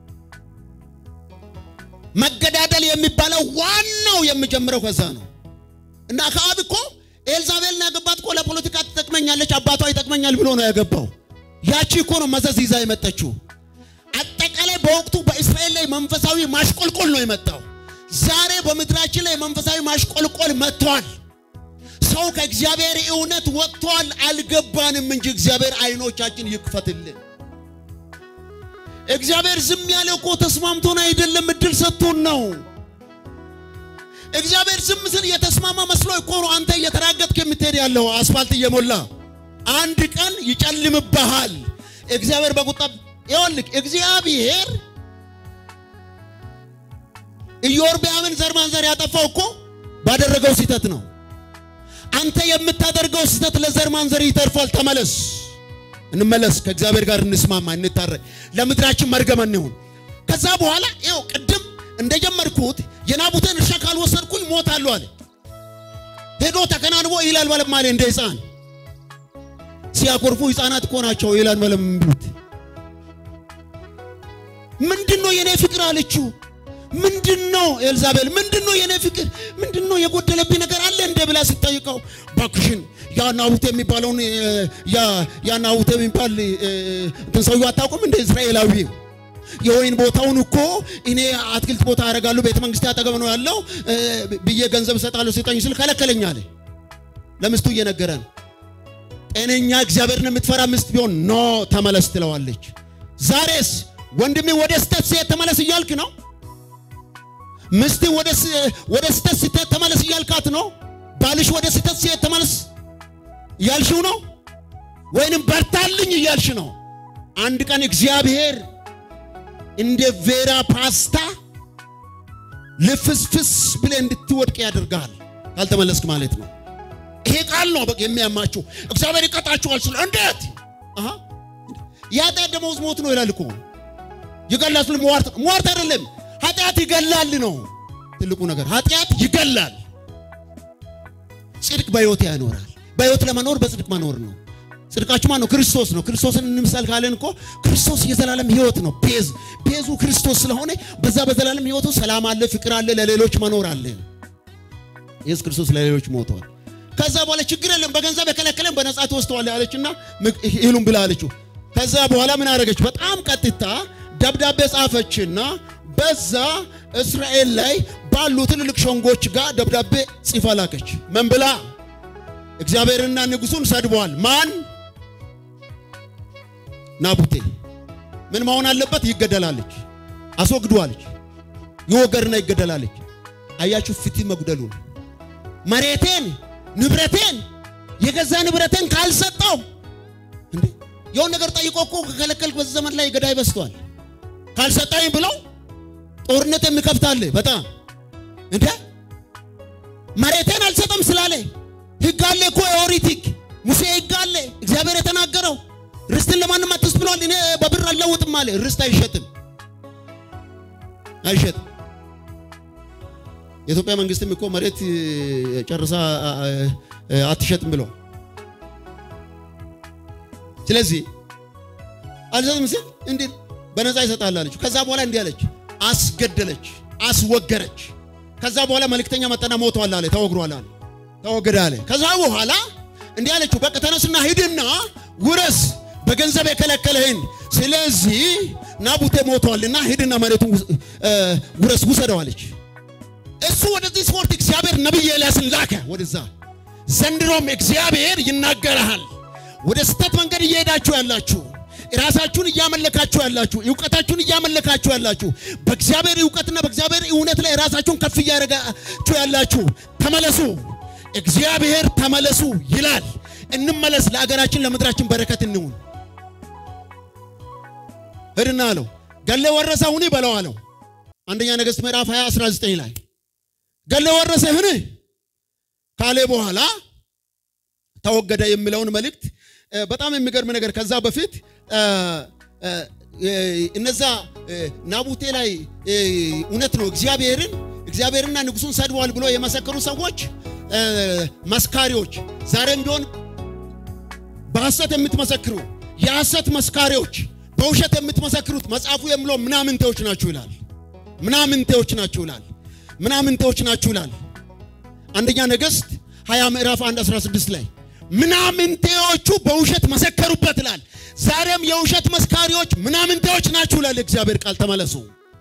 Speaker 1: መገዳደል የሚባለው ዋናው የሚጀምረው ከዛ ነው እና አክዓብ እኮ ኤልዛቤልን ያገባት እኮ ለፖለቲካ ትጠቅመኛለች፣ አባቷ ይጠቅመኛል ብሎ ነው ያገባው። ያቺ እኮ ነው መዘዝ ይዛ የመጠችው። አጠቃላይ በወቅቱ በእስራኤል ላይ መንፈሳዊ ማሽቆልቆል ነው የመጣው። ዛሬ በምድራችን ላይ መንፈሳዊ ማሽቆልቆል መጥቷል። ሰው ከእግዚአብሔር እውነት ወጥቷል። አልገባንም እንጂ እግዚአብሔር አይኖቻችን ይክፈትልን። እግዚአብሔር ዝም ያለ እኮ ተስማምቶን አይደለም፣ እድል ሰጥቶን ነው። እግዚአብሔር ዝም ስል የተስማማ መስሎ እኮ ነው አንተ እየተራገጥክ የምትሄድ ያለው አስፋልት እየሞላ አንድ ቀን ይጨልምብሃል። እግዚአብሔር በቁጣ ይኸውልህ፣ እግዚአብሔር ኢዮርብዓምን ዘር ማንዘር ያጠፋው እኮ ባደረገው ስህተት ነው። አንተ የምታደርገው ስህተት ለዘር ማንዘር ይተርፋል። ተመለስ፣ እንመለስ፣ ከእግዚአብሔር ጋር እንስማማ፣ እንታረቅ፣ ለምድራችን መርገም እንሁን። ከዛ በኋላ ይኸው ቅድም እንደጀመርኩት የናቡቴን እርሻ ካልወሰድኩኝ ሞታለሁ አለ። ሄዶ ተከናንቦ ይላል በለም አለ እንደ ሕፃን ሲያኮርፉ ሕፃናት እኮ ናቸው ይላል በለም ብሉት። ምንድን ነው የኔ ፍቅር አለችው። ምንድን ነው ኤልዛቤል፣ ምንድን ነው የኔ ፍቅር፣ ምንድን ነው የጎደለብኝ ነገር አለ እንደ ብላ ሲጠይቀው ባክሽን ያ ናቡቴ የሚባለውን ያ ናቡቴ የሚባል እንትን ሰውዬው አታውቁም እንደ እስራኤላዊ የወይን ቦታውን እኮ እኔ አትክልት ቦታ አደርጋለሁ ቤተ መንግስት አጠገብ ነው ያለው ብዬ ገንዘብ እሰጣለሁ ስጠኝ ስል ከለከለኝ አለ። ለምስቱ እየነገረ ነው። ጤነኛ እግዚአብሔርን የምትፈራ ምስት ቢሆን ኖ ተመለስ ትለዋለች። ዛሬስ ወንድሜ ወደ ስተት ሴት ተመለስ እያልክ ነው። ምስት ወደ ስተት ስተት ተመለስ እያልካት ነው። ባልሽ ወደ ስተት ሴት ተመለስ እያልሽው ነው፣ ወይንም በርታልኝ እያልሽ ነው። አንድ ቀን እግዚአብሔር እንደ ቬራ ፓስታ ልፍስፍስ ብለህ እንድትወድቅ ያደርጋል ካልተመለስክ ማለት ነው። ይሄ ቃል ነው በቃ የሚያማችሁ። እግዚአብሔር ይቀጣችኋል ስለ እንዴት አሃ የኃጢአት ደመወዝ ሞት ነው ይላል እኮ ይገላል ስለ ሟርት ሟርት አይደለም ኃጢአት ይገላል ነው ትልቁ ነገር። ኃጢአት ይገላል፣ ጽድቅ በሕይወት ያኖራል። በሕይወት ለመኖር በጽድቅ መኖር ነው። ጽድቃችሁ ማን ነው? ክርስቶስ ነው። ክርስቶስን እንምሰል ካለን እኮ ክርስቶስ የዘላለም ሕይወት ነው። ቤዝ ቤዙ ክርስቶስ ስለሆነ በዛ በዘላለም ሕይወቱ ሰላም አለ፣ ፍቅር አለ፣ ለሌሎች መኖር አለ። ኢየሱስ ክርስቶስ ለሌሎች ሞቷል። ከዛ በኋላ ችግር የለም በገንዘብ የከለከለን በነጻ ትወስደዋለህ አለችና ይሉም ብላ አለችው። ከዛ በኋላ ምን አደረገች? በጣም ቀጥታ ደብዳቤ ጻፈችና በዛ እስራኤል ላይ ባሉ ትልልቅ ሸንጎች ጋር ደብዳቤ ጽፋ ላከች። ምን ብላ? እግዚአብሔርና ንጉሱን ሰድበዋል። ማን? ናቡቴ። ምን መሆን አለበት? ይገደላለች። አስወግዷለች። ይወገርና ይገደላለች። አያችሁ፣ ፍትህ መጉደሉ ነው። መሬቴን ንብረቴን የገዛ ንብረቴን ካልሰጠው እንዴ የሆነ ነገር ጠይቆ እኮ ከከለከልክ በዚህ ዘመን ላይ ገዳይ በዝቷል። ካልሰጠኝ ብለው ጦርነት የሚከፍታል በጣም እንዴ መሬቴን አልሰጠም ስላለ ሕግ አለ እኮ የኦሪት ሕግ ሙሴ ሕግ አለ እግዚአብሔር የተናገረው ርስትን ለማንም አትስጥ ብሏል። እኔ በብር አልለውጥም አለ። ርስት አይሸጥም አይሸጥም። የኢትዮጵያ መንግስትም እኮ መሬት ጨርሳ አትሸጥም ብሏል። ስለዚህ አልሰጥም ሲል እንዴት በነፃ ይሰጣል አለችው። ከዛ በኋላ እንዲህ አለች፣ አስገደለች፣ አስወገረች። ከዛ በኋላ መልእክተኛ መጠና ሞቷል አለ፣ ተወግሯል አለ፣ ተወገደ አለ። ከዛ በኋላ እንዲህ አለችው፣ በቃ ተነስና ሂድና ውረስ በገንዘብ የከለከለህን። ስለዚህ ናቡቴ ሞቷልና ሂድና መሬቱን ውረስ ውሰደው አለች። እሱ ወደዚህ ስፖርት እግዚአብሔር ነቢይ ኤልያስን ላከ ወደዛ። ዘንድሮም እግዚአብሔር ይናገርሃል። ወደ ስተት መንገድ እየሄዳችሁ ያላችሁ ራሳችሁን እያመለካችሁ ያላችሁ እውቀታችሁን እያመለካችሁ ያላችሁ በእግዚአብሔር እውቀትና በእግዚአብሔር እውነት ላይ ራሳችሁን ከፍ እያደረጋችሁ ያላችሁ ተመለሱ። እግዚአብሔር ተመለሱ ይላል። እንመለስ፣ ለአገራችን ለምድራችን በረከት እንሁን። ሂድና አለው ገሌ ወረሰሁን በለው አለው። አንደኛ ነገሥት ምዕራፍ 20 19 ላይ ገሌ ወረሰህን ካለ በኋላ ተወገደ የሚለውን መልእክት በጣም የሚገርም ነገር ከዛ በፊት እነዛ ናቡቴ ላይ እውነት ነው እግዚአብሔርን እግዚአብሔርና ንጉሱን ሰድቧል ብሎ የመሰከሩ ሰዎች መስካሪዎች፣ ዛሬም ቢሆን በሐሰት የምትመሰክሩ የሐሰት መስካሪዎች፣ በውሸት የምትመሰክሩት መጽሐፉ የሚለው ምናምንቴዎች ናችሁ ይላል። ምናምንቴዎች ናችሁ ይላል። ምናምንቴዎች ናችሁ ይላል። አንደኛ ነገሥት 20 ምዕራፍ 1 16 ላይ ምናምንቴዎቹ በውሸት መሰከሩበት ይላል። ዛሬም የውሸት መስካሪዎች ምናምንቴዎች ናችሁ ይላል እግዚአብሔር ቃል። ተመለሱ።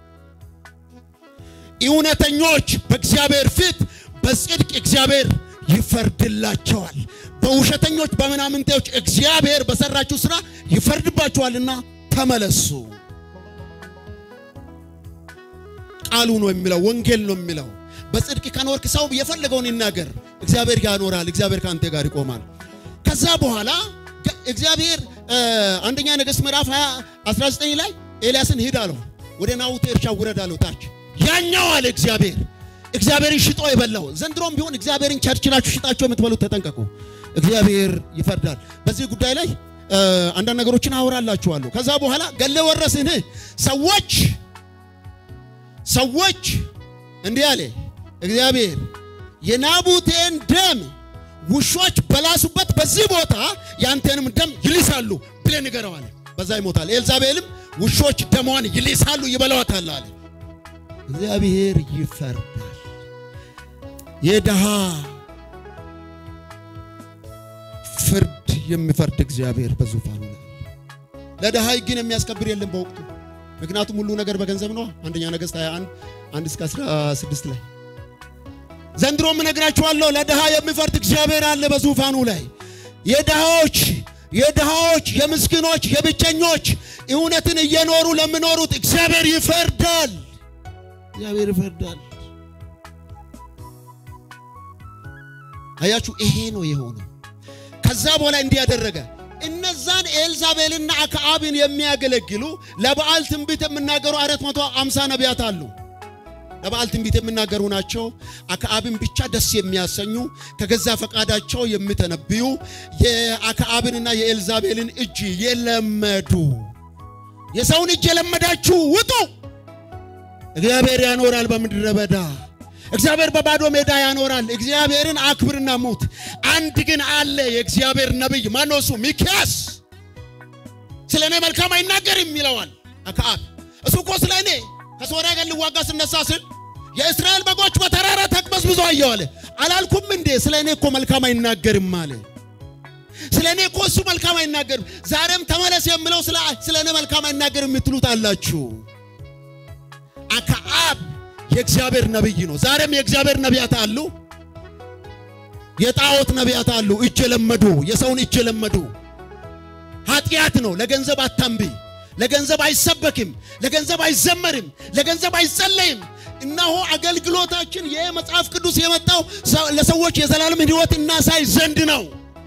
Speaker 1: እውነተኞች በእግዚአብሔር ፊት በጽድቅ እግዚአብሔር ይፈርድላቸዋል። በውሸተኞች በምናምንቴዎች እግዚአብሔር በሰራችሁ ሥራ ይፈርድባችኋልና ተመለሱ። ቃሉ ነው የሚለው፣ ወንጌል ነው የሚለው። በጽድቅ ከኖርክ ሰው የፈለገውን ይናገር፣ እግዚአብሔር ያኖራል። እግዚአብሔር ከአንተ ጋር ይቆማል። ከዛ በኋላ እግዚአብሔር አንደኛ ነገሥት ምዕራፍ 19 ላይ ኤልያስን ሂድ አለው። ወደ ናቡቴ እርሻ ውረድ አለው። ታች ያኛው አለ እግዚአብሔር እግዚአብሔርን ሽጦ የበላው ዘንድሮም ቢሆን እግዚአብሔርን ቸርችላችሁ ሽጣችሁ የምትበሉት ተጠንቀቁ። እግዚአብሔር ይፈርዳል። በዚህ ጉዳይ ላይ አንዳንድ ነገሮችን አወራላችኋለሁ። ከዛ በኋላ ገሌ ወረስን ሰዎች ሰዎች እንዲህ አለ እግዚአብሔር የናቡቴን ደም ውሾች በላሱበት በዚህ ቦታ ያንተንም ደም ይልሳሉ ብለህ ንገረው አለ። በዛ ይሞታል። ኤልዛቤልም ውሾች ደሟን ይልሳሉ ይበላዋታል አለ። እግዚአብሔር ይፈርዳል። የድሃ ፍርድ የሚፈርድ እግዚአብሔር በዙፋኑ ላይ ለድሃ ሕግን የሚያስከብር የለም በወቅቱ ምክንያቱም ሁሉ ነገር በገንዘብ ነው። አንደኛ ነገሥት 21 1 እስከ 16 ላይ ዘንድሮም እነግራችኋለሁ ለድሃ የሚፈርድ እግዚአብሔር አለ በዙፋኑ ላይ የድሃዎች የድሃዎች የምስኪኖች የብቸኞች እውነትን እየኖሩ ለሚኖሩት እግዚአብሔር ይፈርዳል። እግዚአብሔር ይፈርዳል። አያችሁ፣ ይሄ ነው የሆነው። ከዛ በኋላ እንዲህ ያደረገ እነዛን ኤልዛቤልና አክዓብን የሚያገለግሉ ለበዓል ትንቢት የሚናገሩ አራት መቶ አምሳ ነቢያት አሉ። ለበዓል ትንቢት የሚናገሩ ናቸው። አክዓብን ብቻ ደስ የሚያሰኙ ከገዛ ፈቃዳቸው የሚተነብዩ የአክዓብንና የኤልዛቤልን እጅ የለመዱ የሰውን እጅ የለመዳችሁ ውጡ፣ እግዚአብሔር ያኖራል በምድረ በዳ እግዚአብሔር በባዶ ሜዳ ያኖራል። እግዚአብሔርን አክብርና ሙት። አንድ ግን አለ የእግዚአብሔር ነቢይ ማነው እሱ? ሚክያስ ስለ እኔ መልካም አይናገርም ይለዋል አክዓብ። እሱ እኮ ስለ እኔ ከሶርያ ጋር ልዋጋ ስነሳ ስል የእስራኤል በጎች በተራራ ተቅበዝብዞ አየሁ አለ። አላልኩም እንዴ? ስለ እኔ እኮ መልካም አይናገርም አለ። ስለ እኔ እኮ እሱ መልካም አይናገርም። ዛሬም ተመለስ የምለው ስለ እኔ መልካም አይናገርም የምትሉት አላችሁ። አክዓብ የእግዚአብሔር ነቢይ ነው። ዛሬም የእግዚአብሔር ነቢያት አሉ፣ የጣዖት ነቢያት አሉ። እጅ የለመዱ የሰውን እጅ የለመዱ ኃጢአት ነው። ለገንዘብ አታንቢ። ለገንዘብ አይሰበክም፣ ለገንዘብ አይዘመርም፣ ለገንዘብ አይጸለይም። እነሆ አገልግሎታችን ይህ መጽሐፍ ቅዱስ የመጣው ለሰዎች የዘላለም ሕይወት እናሳይ ዘንድ ነው።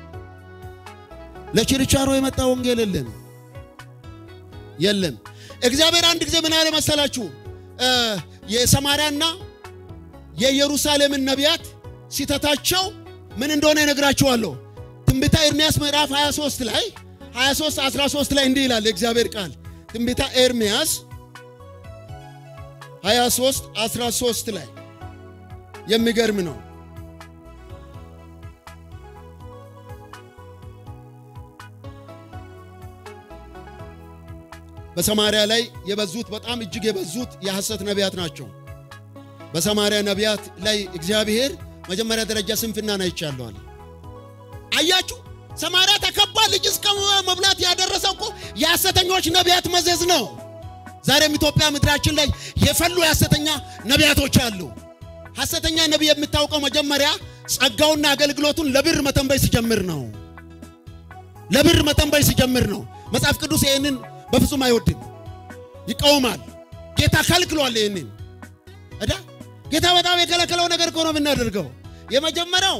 Speaker 1: ለችርቻሮ የመጣ ወንጌል የለም የለም። እግዚአብሔር አንድ ጊዜ ምን አለ መሰላችሁ? የሰማርያና የኢየሩሳሌምን ነቢያት ሲተታቸው ምን እንደሆነ ይነግራችኋለሁ። ትንቢተ ኤርምያስ ምዕራፍ 23 ላይ 23 13 ላይ እንዲህ ይላል የእግዚአብሔር ቃል። ትንቢተ ኤርምያስ 23 13 ላይ የሚገርም ነው። በሰማርያ ላይ የበዙት በጣም እጅግ የበዙት የሐሰት ነቢያት ናቸው። በሰማርያ ነቢያት ላይ እግዚአብሔር መጀመሪያ ደረጃ ስንፍናን አይቻለዋል። አያችሁ፣ ሰማርያ ተከባ ልጅ እስከ መብላት ያደረሰው እኮ የሐሰተኞች ነቢያት መዘዝ ነው። ዛሬም ኢትዮጵያ ምድራችን ላይ የፈሉ የሐሰተኛ ነቢያቶች አሉ። ሐሰተኛ ነቢይ የምታውቀው መጀመሪያ ጸጋውና አገልግሎቱን ለብር መተንበይ ሲጀምር ነው። ለብር መተንበይ ሲጀምር ነው። መጽሐፍ ቅዱስ ይህንን በፍጹም አይወድም፣ ይቃወማል። ጌታ ከልክሏል። ይህንን እዳ ጌታ በጣም የከለከለው ነገር እኮ ነው የምናደርገው። የመጀመሪያው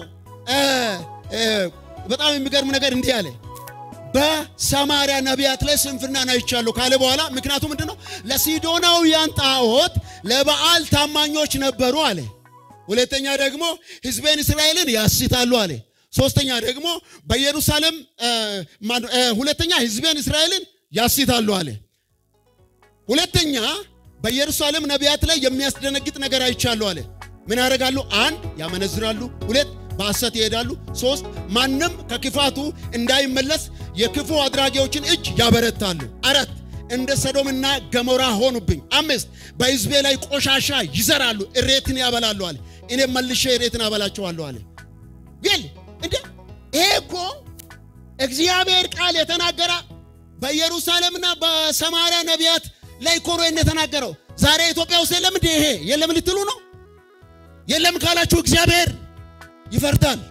Speaker 1: በጣም የሚገርም ነገር እንዲህ አለ፣ በሰማርያ ነቢያት ላይ ስንፍናን አይቻለሁ ካለ በኋላ ምክንያቱ ምንድን ነው? ለሲዶናውያን ጣዖት ለበዓል ታማኞች ነበሩ አለ። ሁለተኛ ደግሞ ሕዝቤን እስራኤልን ያስታሉ አለ። ሶስተኛ ደግሞ በኢየሩሳሌም ሁለተኛ ሕዝቤን እስራኤልን ያስታሉ አለ። ሁለተኛ በኢየሩሳሌም ነቢያት ላይ የሚያስደነግጥ ነገር አይቻሉ አለ። ምን ያደርጋሉ? አንድ ያመነዝራሉ፣ ሁለት በሐሰት ይሄዳሉ፣ ሶስት ማንም ከክፋቱ እንዳይመለስ የክፉ አድራጊዎችን እጅ ያበረታሉ፣ አራት እንደ ሰዶምና ገሞራ ሆኑብኝ፣ አምስት በሕዝቤ ላይ ቆሻሻ ይዘራሉ፣ እሬትን ያበላሉ አለ። እኔም መልሼ እሬትን አበላቸዋለሁ አለ። ግን እንደ ይሄ እኮ እግዚአብሔር ቃል የተናገረ በኢየሩሳሌምና በሰማርያ ነቢያት ላይ እኮ ነው የተናገረው። ዛሬ ኢትዮጵያ ውስጥ የለም እንዴ? ይሄ የለም ልትሉ ነው? የለም ካላችሁ እግዚአብሔር ይፈርዳል።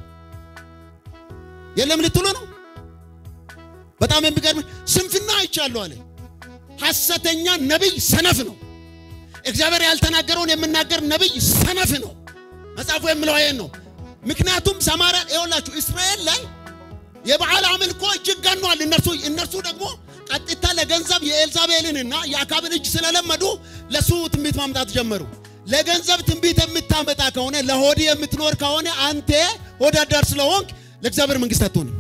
Speaker 1: የለም ልትሉ ነው? በጣም የሚገርም ስንፍና አይቻለሁ አለ። ሐሰተኛ ነቢይ ሰነፍ ነው። እግዚአብሔር ያልተናገረውን የምናገር ነቢይ ሰነፍ ነው። መጽሐፉ የሚለው ይሄን ነው። ምክንያቱም ሰማርያ ይኸውላችሁ እስራኤል ላይ የበዓል አምልኮ እጅግ ገኗል። እነርሱ እነርሱ ደግሞ ቀጥታ ለገንዘብ የኤልዛቤልንና የአካብን እጅ ስለለመዱ ለሱ ትንቢት ማምጣት ጀመሩ። ለገንዘብ ትንቢት የምታመጣ ከሆነ ለሆድ የምትኖር ከሆነ አንተ ወዳዳር ስለሆንክ ለእግዚአብሔር መንግስት አትሆንም።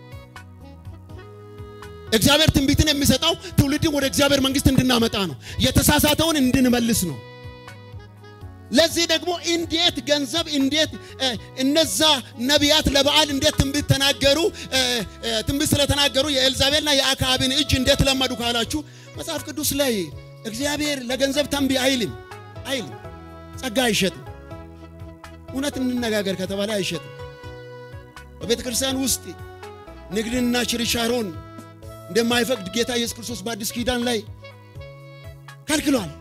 Speaker 1: እግዚአብሔር ትንቢትን የሚሰጠው ትውልድን ወደ እግዚአብሔር መንግስት እንድናመጣ ነው። የተሳሳተውን እንድንመልስ ነው። ለዚህ ደግሞ እንዴት ገንዘብ እንዴት እነዛ ነቢያት ለበዓል እንዴት ትንቢት ተናገሩ? ትንቢት ስለተናገሩ የኤልዛቤልና የአክዓብን እጅ እንዴት ለመዱ ካላችሁ መጽሐፍ ቅዱስ ላይ እግዚአብሔር ለገንዘብ ተንቢ አይልም አይልም። ጸጋ አይሸጥም። እውነት እንነጋገር ከተባለ አይሸጥም። በቤተ ክርስቲያን ውስጥ ንግድንና ችርቻሮን እንደማይፈቅድ ጌታ ኢየሱስ ክርስቶስ በአዲስ ኪዳን ላይ ከልክሏል።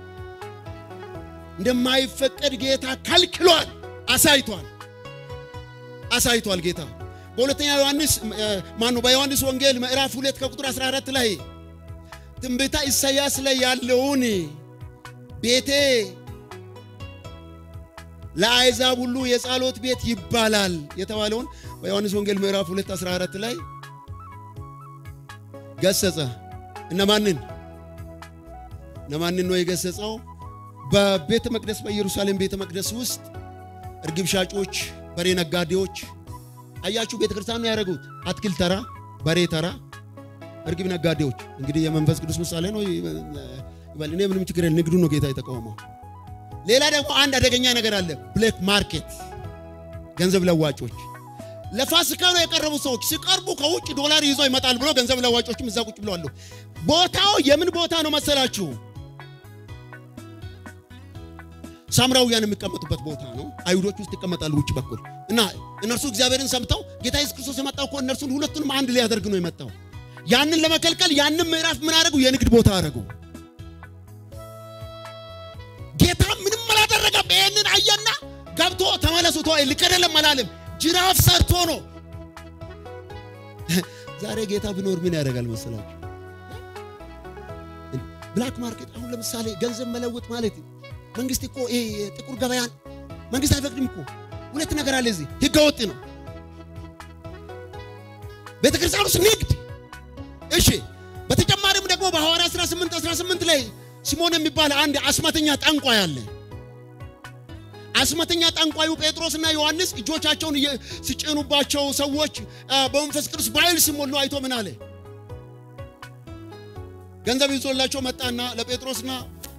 Speaker 1: እንደማይፈቀድ ጌታ ከልክሏል፣ አሳይቷል አሳይቷል ጌታ በሁለተኛ ዮሐንስ ማነው በዮሐንስ ወንጌል ምዕራፍ 2 ከቁጥር 14 ላይ ትንቢተ ኢሳይያስ ላይ ያለውን ቤቴ ለአሕዛብ ሁሉ የጸሎት ቤት ይባላል የተባለውን በዮሐንስ ወንጌል ምዕራፍ 2 14 ላይ ገሰጸ። እነማንን እነማንን ነው የገሰጸው? በቤተ መቅደስ በኢየሩሳሌም ቤተ መቅደስ ውስጥ እርግብ ሻጮች፣ በሬ ነጋዴዎች አያችሁ፣ ቤተ ክርስቲያን ነው ያደረጉት። አትክልት ተራ፣ በሬ ተራ፣ እርግብ ነጋዴዎች። እንግዲህ የመንፈስ ቅዱስ ምሳሌ ነው ይበል። እኔ ምንም ችግር የለም። ንግዱ ነው ጌታ የተቃወመው። ሌላ ደግሞ አንድ አደገኛ ነገር አለ፣ ብሌክ ማርኬት፣ ገንዘብ ለዋጮች። ለፋሲካ ነው የቀረቡ ሰዎች ሲቀርቡ ከውጭ ዶላር ይዞ ይመጣል ብሎ ገንዘብ ለዋጮችም እዛ ቁጭ ብለዋል። ቦታው የምን ቦታ ነው መሰላችሁ? ሳምራውያን የሚቀመጡበት ቦታ ነው። አይሁዶች ውስጥ ይቀመጣሉ ውጭ በኩል እና እነርሱ እግዚአብሔርን ሰምተው ጌታ ኢየሱስ ክርስቶስ የመጣው እኮ እነርሱን ሁለቱንም አንድ ሊያደርግ ነው የመጣው። ያንን ለመከልከል ያንን ምዕራፍ ምን አደረጉ? የንግድ ቦታ አደረጉ። ጌታ ምንም አላደረገም። ይህንን አየና ገብቶ ተመለሱ ተ ልክ አይደለም አላለም። ጅራፍ ሰርቶ ነው። ዛሬ ጌታ ቢኖር ምን ያደርጋል መሰላችሁ? ብላክ ማርኬት አሁን ለምሳሌ ገንዘብ መለወጥ ማለት መንግስት እኮ ይሄ ጥቁር ገበያን መንግስት አይፈቅድም እኮ። ሁለት ነገር አለ እዚህ፣ ህገ ወጥ ነው ቤተ ክርስቲያን ውስጥ ንግድ። እሺ፣ በተጨማሪም ደግሞ በሐዋርያ 18 18 ላይ ሲሞን የሚባል አንድ አስማተኛ ጠንቋይ አለ። አስማተኛ ጠንቋዩ ጴጥሮስና ዮሐንስ እጆቻቸውን ሲጭኑባቸው ሰዎች በመንፈስ ቅዱስ በኃይል ሲሞሉ አይቶ ምን አለ? ገንዘብ ይዞላቸው መጣና ለጴጥሮስና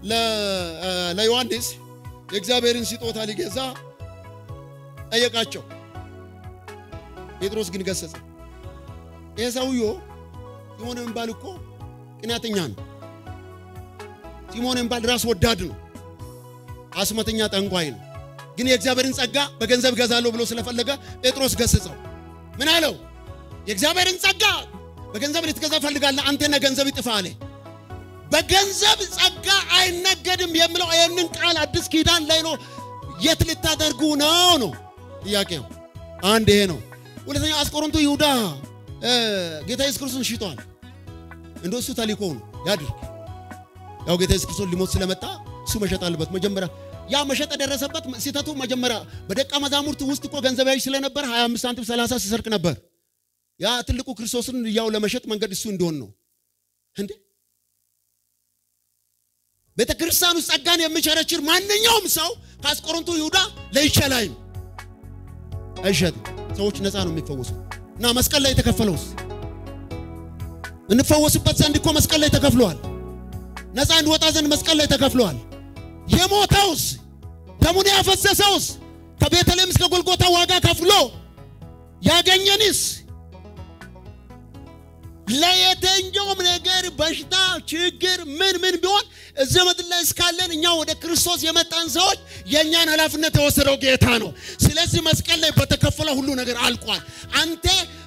Speaker 1: ለዮሐንስ የእግዚአብሔርን ስጦታ ሊገዛ ጠየቃቸው። ጴጥሮስ ግን ገሰጸ። ይህ ሰውዮ ሲሞን የሚባል እኮ ቅናተኛ ነው። ሲሞን የሚባል ራስ ወዳድ ነው። አስመተኛ ጠንቋይ ነው። ግን የእግዚአብሔርን ጸጋ በገንዘብ ገዛለሁ ብሎ ስለፈለገ ጴጥሮስ ገስጸው ምን አለው? የእግዚአብሔርን ጸጋ በገንዘብ ልትገዛ ፈልጋለህ? አንተና ገንዘብ ይጥፋ አለ። በገንዘብ ጸጋ አይነገድም የሚለው ይህንን ቃል አዲስ ኪዳን ላይ ነው። የት ልታደርጉ ነው ነው ጥያቄው። አንድ ይሄ ነው። ሁለተኛ አስቆሮንቱ ይሁዳ ጌታ ኢየሱስ ክርስቶስን ሽጧል። እንደ እሱ ተልእኮ ነው ያድርግ። ያው ጌታ ኢየሱስ ክርስቶስ ሊሞት ስለመጣ እሱ መሸጥ አለበት። መጀመሪያ ያ መሸጥ የደረሰበት ስህተቱ መጀመሪያ በደቀ መዛሙርት ውስጥ እኮ ገንዘብ ያዥ ስለነበር 25 ሳንቲም 30 ሲሰርቅ ነበር። ያ ትልቁ ክርስቶስን ያው ለመሸጥ መንገድ እሱ እንደሆን ነው እንዴ። ቤተ ክርስቲያን ውስጥ ጸጋን የሚቸረችር ማንኛውም ሰው ከአስቆሮንቱ ይሁዳ ለይቻላይም አይሸጥም። ሰዎች ነፃ ነው የሚፈወሱ እና መስቀል ላይ የተከፈለውስ እንፈወስበት ዘንድ እኮ መስቀል ላይ ተከፍሏል። ነፃ እንድወጣ ዘንድ መስቀል ላይ ተከፍሏል። የሞተውስ ደሙን ያፈሰሰውስ ከቤተልሔም እስከ ጎልጎታ ዋጋ ከፍሎ ያገኘንስ ለየትኛውም ነገር በሽታ፣ ችግር ምን ምን ቢሆን እዚህ ምድር ላይ እስካለን እኛ ወደ ክርስቶስ የመጣን ሰዎች የእኛን ኃላፊነት የወሰደው ጌታ ነው። ስለዚህ መስቀል ላይ በተከፈለ ሁሉ ነገር አልቋል። አንተ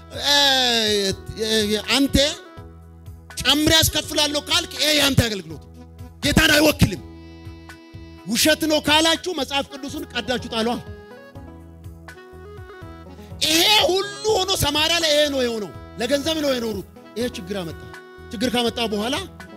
Speaker 1: አንተ ጨምሬ ያስከፍላለሁ ካልክ ይሄ ያንተ አገልግሎት ጌታን አይወክልም። ውሸት ነው ካላችሁ መጽሐፍ ቅዱስን ቀዳችሁ ጣሏ። ይሄ ሁሉ ሆኖ ሰማርያ ላይ ይሄ ነው የሆነው። ለገንዘብ ነው የኖሩት። ይሄ ችግር አመጣ። ችግር ካመጣ በኋላ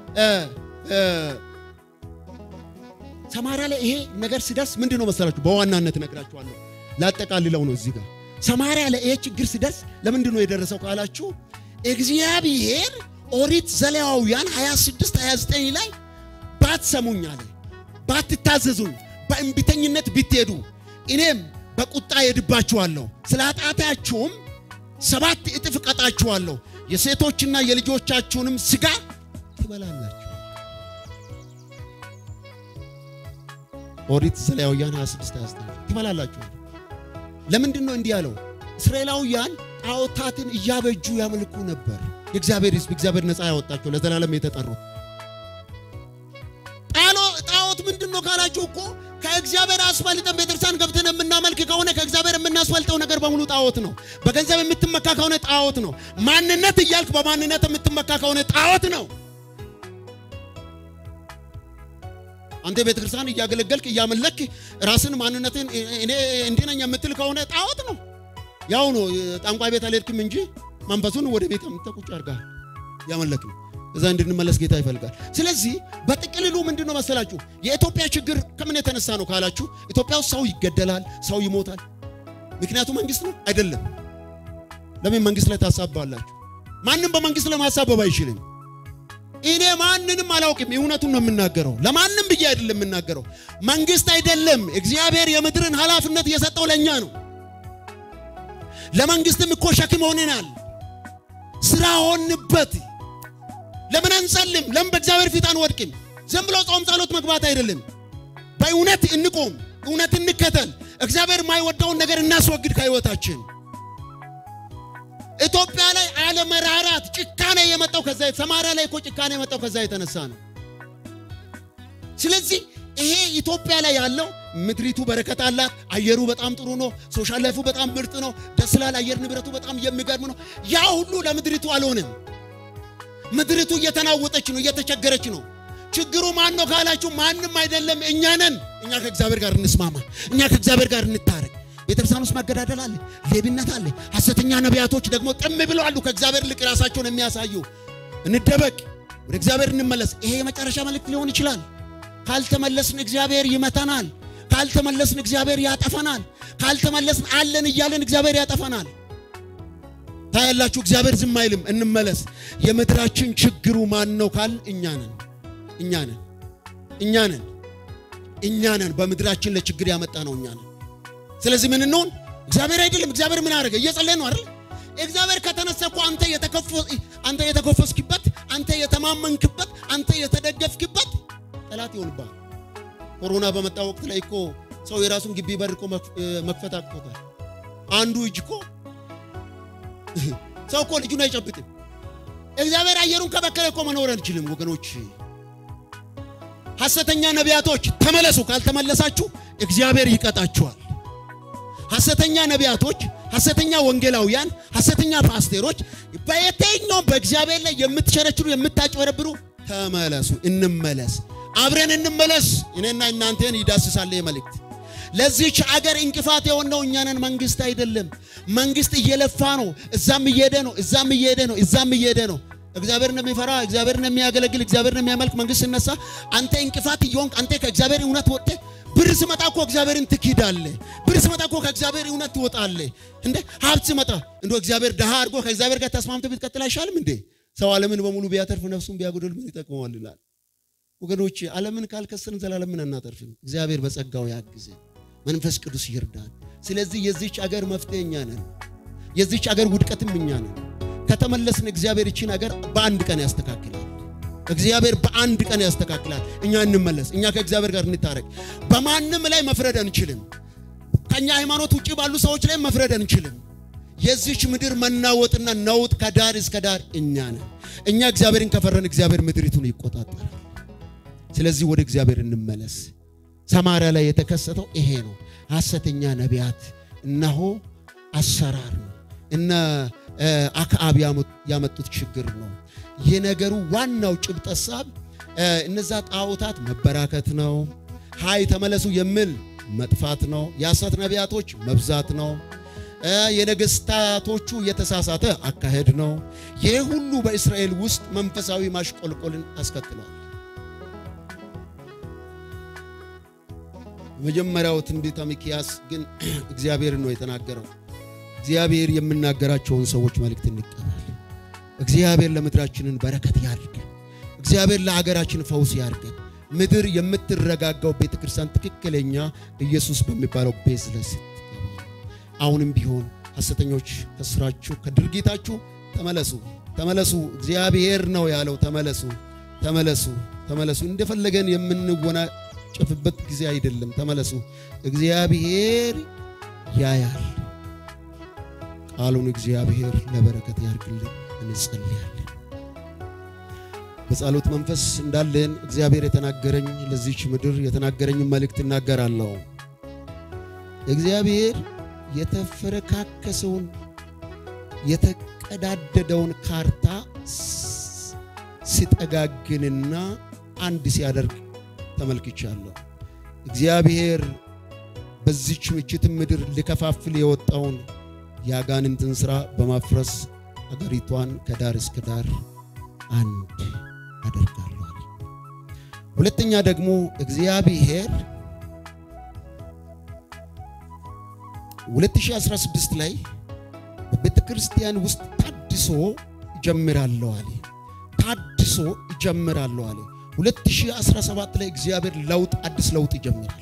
Speaker 1: ሰማርያ ላይ ይሄ ነገር ሲደርስ ምንድን ነው መሰላችሁ? በዋናነት እነግራችኋለሁ። ላጠቃልለው ነው እዚህ ጋር ሰማርያ ላይ ይሄ ችግር ሲደርስ ለምንድን ነው የደረሰው ካላችሁ እግዚአብሔር ኦሪት ዘሌዋውያን 26 29 ላይ ባትሰሙኝ አለ ባትታዘዙኝ በእንቢተኝነት ብትሄዱ እኔም በቁጣ ሄድባችኋለሁ፣ ስለ ኃጢአታችሁም ሰባት እጥፍ እቀጣችኋለሁ፣ የሴቶችና የልጆቻችሁንም ሥጋ ትበላላችሁ። ኦሪት ዘሌዋውያን 26 29 ትበላላችሁ። ለምንድን ነው እንዲህ ያለው? እስራኤላውያን ጣዖታትን እያበጁ ያመልኩ ነበር። የእግዚአብሔር ሕዝብ እግዚአብሔር ነፃ ያወጣቸው ለዘላለም የተጠሩት ጣዖት ምንድን ነው ካላችሁ እኮ ከእግዚአብሔር አስፈልጠን ቤተክርስቲያን ገብተን የምናመልክ ከሆነ ከእግዚአብሔር የምናስፈልጠው ነገር በሙሉ ጣዖት ነው። በገንዘብ የምትመካ ከሆነ ጣዖት ነው። ማንነት እያልክ በማንነት የምትመካ ከሆነ ጣዖት ነው። አንተ ቤተክርስቲያን እያገለገልክ እያመለክ ራስን ማንነትን እኔ እንዲህ ነኝ የምትል ከሆነ ጣዖት ነው። ያው ነው። ጠንቋይ ቤት አልሄድክም እንጂ መንፈሱን ወደ ቤት ቁጭ አድርጋል ያመለክ ነው። እዛ እንድንመለስ ጌታ ይፈልጋል። ስለዚህ በጥቅልሉ ምንድን ነው መሰላችሁ የኢትዮጵያ ችግር ከምን የተነሳ ነው ካላችሁ ኢትዮጵያ ውስጥ ሰው ይገደላል፣ ሰው ይሞታል። ምክንያቱ መንግስት ነው አይደለም። ለምን መንግስት ላይ ታሳባላችሁ? ማንም በመንግስት ላይ ማሳበብ አይችልም። እኔ ማንንም አላውቅም። እውነቱን ነው የምናገረው። ለማንም ብዬ አይደለም የምናገረው። መንግስት አይደለም እግዚአብሔር የምድርን ኃላፊነት እየሰጠው ለእኛ ነው። ለመንግስትም እኮ ሸክም ሆነናል። ስራ ሆንበት። ለምን አንጸልም? ለምን በእግዚአብሔር ፊት አንወድቅም? ዝም ብሎ ጾም ጸሎት መግባት አይደለም። በእውነት እንቆም፣ እውነት እንከተል። እግዚአብሔር የማይወደውን ነገር እናስወግድ ከህይወታችን። ኢትዮጵያ ላይ አለመራራት፣ ጭካኔ የመጣው ከዛ ሰማርያ ላይ እኮ ጭካኔ የመጣው ከዛ የተነሳ ነው። ስለዚህ ይሄ ኢትዮጵያ ላይ ያለው ምድሪቱ በረከት አላት። አየሩ በጣም ጥሩ ነው። ሶሻል ላይፉ በጣም ምርጥ ነው። ደስ ላል አየር ንብረቱ በጣም የሚገርም ነው። ያ ሁሉ ለምድሪቱ አልሆነም። ምድሪቱ እየተናወጠች ነው፣ እየተቸገረች ነው። ችግሩ ማን ነው ካላችሁ ማንም አይደለም፣ እኛ ነን። እኛ ከእግዚአብሔር ጋር እንስማማ፣ እኛ ከእግዚአብሔር ጋር እንታረቅ። ቤተክርስቲያን ውስጥ መገዳደል አለ፣ ሌብነት አለ፣ ሐሰተኛ ነቢያቶች ደግሞ ጥም ብለው አሉ፣ ከእግዚአብሔር ልቅ ራሳቸውን የሚያሳዩ። እንደበቅ፣ ወደ እግዚአብሔር እንመለስ። ይሄ የመጨረሻ መልእክት ሊሆን ይችላል። ካልተመለስን እግዚአብሔር ይመታናል። ካልተመለስን እግዚአብሔር ያጠፈናል። ካልተመለስን አለን እያለን እግዚአብሔር ያጠፈናል። ታያላችሁ፣ እግዚአብሔር ዝም አይልም። እንመለስ። የምድራችን ችግሩ ማን ነው ካል እኛ ነን፣ እኛ ነን፣ እኛ ነን፣ እኛ ነን። በምድራችን ለችግር ያመጣ ነው እኛ ነን። ስለዚህ ምን እንሆን? እግዚአብሔር አይደለም። እግዚአብሔር ምን አደረገ? እየጸለየ ነው አይደል? እግዚአብሔር ከተነሳ እኮ አንተ አንተ የተኮፈስክበት፣ አንተ የተማመንክበት፣ አንተ የተደገፍክበት ጠላት ይሆንብሃል። ኮሮና በመጣ ወቅት ላይ እኮ ሰው የራሱን ግቢ በር እኮ መክፈት አቅቶታል። አንዱ እጅ እኮ ሰው እኮ ልጁን አይጨብጥም። እግዚአብሔር አየሩን ከበከለ እኮ መኖር አንችልም ወገኖች። ሐሰተኛ ነቢያቶች ተመለሱ። ካልተመለሳችሁ እግዚአብሔር ይቀጣችኋል። ሐሰተኛ ነቢያቶች፣ ሐሰተኛ ወንጌላውያን፣ ሐሰተኛ ፓስቴሮች በየትኛውም በእግዚአብሔር ላይ የምትሸረችሩ የምታጭበረብሩ ተመለሱ። እንመለስ፣ አብረን እንመለስ። እኔና እናንተን ይዳስሳል መልእክት። ለዚህች አገር እንቅፋት የሆነው እኛ ነን፣ መንግስት አይደለም። መንግስት እየለፋ ነው። እዛም እየሄደ ነው፣ እዛም እየሄደ ነው፣ እዛም እየሄደ ነው። እግዚአብሔርን የሚፈራ እግዚአብሔርን የሚያገለግል እግዚአብሔርን የሚያመልክ መንግስት ሲነሳ አንተ እንቅፋት እየሆንክ አንተ ከእግዚአብሔር እውነት ወጥተህ ብር ስመጣ እኮ እግዚአብሔርን ትክዳለህ። ብር ስመጣ እኮ ከእግዚአብሔር እውነት ትወጣለህ። እንደ ሀብት ስመጣ እንደ እግዚአብሔር ድሃ አድርጎ ከእግዚአብሔር ጋር ተስማምተህ ብትቀጥል አይሻልም እንዴ? ሰው ዓለምን በሙሉ ቢያተርፍ ነፍሱን ቢያጎድል ምን ይጠቅመዋል ይላል። ወገኖች ዓለምን ካልከሰርን ዘላለምን አናተርፍም። እግዚአብሔር በጸጋው ያግዘ፣ መንፈስ ቅዱስ ይርዳል። ስለዚህ የዚች አገር መፍትሄ እኛ ነን። የዚች አገር ውድቀትም እኛ ነን። ከተመለስን እግዚአብሔር ይችን አገር በአንድ ቀን ያስተካክላል። እግዚአብሔር በአንድ ቀን ያስተካክላል። እኛ እንመለስ፣ እኛ ከእግዚአብሔር ጋር እንታረቅ። በማንም ላይ መፍረድ አንችልም። ከኛ ሃይማኖት ውጭ ባሉ ሰዎች ላይ መፍረድ አንችልም። የዚች ምድር መናወጥና ነውጥ ከዳር እስከ ዳር እኛ ነን። እኛ እግዚአብሔርን ከፈረን እግዚአብሔር ምድሪቱን ይቆጣጠራል። ስለዚህ ወደ እግዚአብሔር እንመለስ። ሰማርያ ላይ የተከሰተው ይሄ ነው። ሐሰተኛ ነቢያት እነሆ አሰራር ነው። እነ አክዓብ ያመጡት ችግር ነው። የነገሩ ዋናው ጭብጥ ሐሳብ እነዛ ጣዖታት መበራከት ነው። ሃይ ተመለሱ የሚል መጥፋት ነው። የሐሰት ነቢያቶች መብዛት ነው። የነገስታቶቹ የተሳሳተ አካሄድ ነው። ይህ ሁሉ በእስራኤል ውስጥ መንፈሳዊ ማሽቆልቆልን አስከትሏል። መጀመሪያው ትንቢተ ሚክያስ ግን እግዚአብሔር ነው የተናገረው። እግዚአብሔር የምናገራቸውን ሰዎች መልእክት እንቀበል። እግዚአብሔር ለምድራችንን በረከት ያድርገን። እግዚአብሔር ለሀገራችን ፈውስ ያድርገን። ምድር የምትረጋጋው ቤተ ክርስቲያን ትክክለኛ ኢየሱስ በሚባለው ቤዝ ላይ ስትገባ፣ አሁንም ቢሆን ሐሰተኞች ከስራችሁ ከድርጊታችሁ ተመለሱ፣ ተመለሱ። እግዚአብሔር ነው ያለው። ተመለሱ፣ ተመለሱ፣ ተመለሱ። እንደፈለገን የምንወናጨፍበት ጊዜ አይደለም። ተመለሱ። እግዚአብሔር ያያል። ቃሉን እግዚአብሔር ለበረከት ያርግልን። እንጸልያለን። በጸሎት መንፈስ እንዳለን እግዚአብሔር የተናገረኝ ለዚች ምድር የተናገረኝ መልእክት እናገራለሁ። እግዚአብሔር የተፈረካከሰውን የተቀዳደደውን ካርታ ሲጠጋግንና አንድ ሲያደርግ ተመልክቻለሁ። እግዚአብሔር በዚች ምችትም ምድር ሊከፋፍል የወጣውን የአጋንንትን ሥራ በማፍረስ አገሪቷን ከዳር እስከ ዳር አንድ አደርጋለሁ። ሁለተኛ ደግሞ እግዚአብሔር 2016 ላይ በቤተ ክርስቲያን ውስጥ ታድሶ ይጀምራለሁ አለ። ታድሶ ይጀምራለሁ አለ። 2017 ላይ እግዚአብሔር ለውጥ አዲስ ለውጥ ይጀምራል።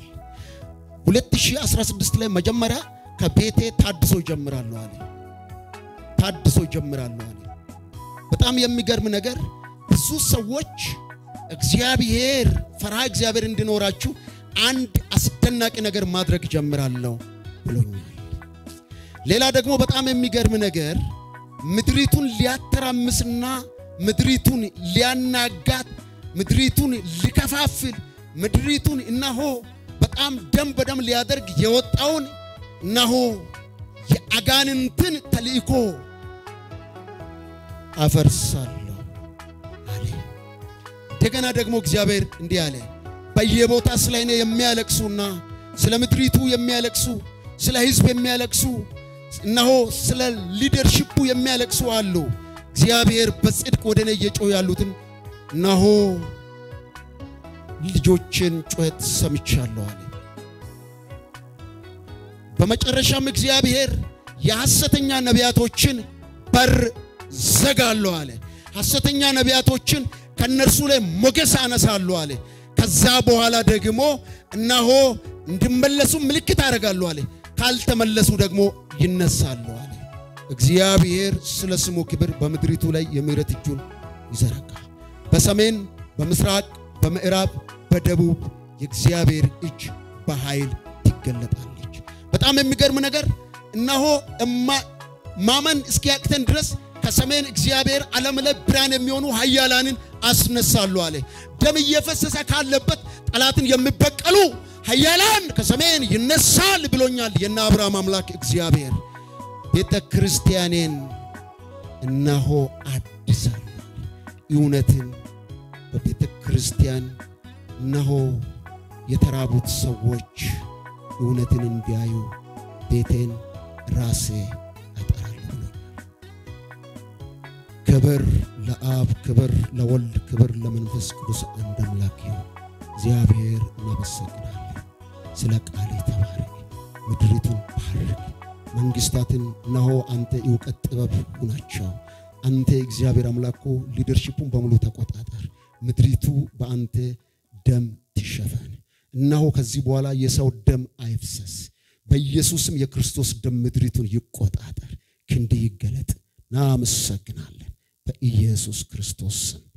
Speaker 1: 2016 ላይ መጀመሪያ ከቤቴ ታድሶ ይጀምራለሁ አለ። ታድሶ ይጀምራለሁ አለ። በጣም የሚገርም ነገር ብዙ ሰዎች እግዚአብሔር ፈርሃ እግዚአብሔር እንዲኖራችሁ አንድ አስደናቂ ነገር ማድረግ ጀምራለሁ ብሎኛል። ሌላ ደግሞ በጣም የሚገርም ነገር ምድሪቱን ሊያተራምስና ምድሪቱን ሊያናጋት ምድሪቱን ሊከፋፍል ምድሪቱን እነሆ በጣም ደም በደም ሊያደርግ የወጣውን እነሆ የአጋንንትን ተልእኮ አፈርሳለሁ አለ። እንደገና ደግሞ እግዚአብሔር እንዲህ አለ፣ በየቦታ ስለ እኔ የሚያለቅሱና ስለ ምድሪቱ የሚያለቅሱ ስለ ሕዝብ የሚያለቅሱ እነሆ ስለ ሊደርሽፑ የሚያለቅሱ አሉ። እግዚአብሔር በጽድቅ ወደ እኔ እየጮሁ ያሉትን እነሆ ልጆችን ጩኸት ሰምቻለሁ አለ። በመጨረሻም እግዚአብሔር የሐሰተኛ ነቢያቶችን በር ዘጋለሁ አለ። ሐሰተኛ ነቢያቶችን ከነርሱ ላይ ሞገስ አነሳለሁ አለ። ከዛ በኋላ ደግሞ እነሆ እንዲመለሱ ምልክት አደርጋለሁ አለ። ካልተመለሱ ደግሞ ይነሳሉ አለ። እግዚአብሔር ስለ ስሙ ክብር በምድሪቱ ላይ የምሕረት እጁን ይዘረጋል። በሰሜን፣ በምስራቅ፣ በምዕራብ፣ በደቡብ የእግዚአብሔር እጅ በኃይል ትገለጣለች። በጣም የሚገርም ነገር እነሆ ማመን እስኪያቅተን ድረስ ከሰሜን እግዚአብሔር ዓለም ላይ ብርሃን የሚሆኑ ኃያላንን አስነሳሉ አለ። ደም እየፈሰሰ ካለበት ጠላትን የሚበቀሉ ኃያላን ከሰሜን ይነሳል ብሎኛል የነ አብርሃም አምላክ እግዚአብሔር። ቤተ ክርስቲያኔን እነሆ አድሳለሁ። እውነትን በቤተ ክርስቲያን እነሆ የተራቡት ሰዎች እውነትን እንዲያዩ ቤቴን ራሴ አጠራለሁ ብሎኛል። ክብር ለአብ፣ ክብር ለወልድ፣ ክብር ለመንፈስ ቅዱስ አንድ አምላክ ይሁን። እግዚአብሔር እናመሰግናለን። ስለ ቃል ተባረክ። ምድሪቱን ባርክ። መንግስታትን እነሆ አንተ እውቀት ጥበብ ሁናቸው። አንተ እግዚአብሔር አምላኮ ሊደርሺፑን በሙሉ ተቆጣጠር። ምድሪቱ በአንተ ደም ትሸፈን። እነሆ ከዚህ በኋላ የሰው ደም አይፍሰስ። በኢየሱስም የክርስቶስ ደም ምድሪቱን ይቆጣጠር። ክንድ ይገለጥ። እናመሰግናለን በኢየሱስ ክርስቶስ ስም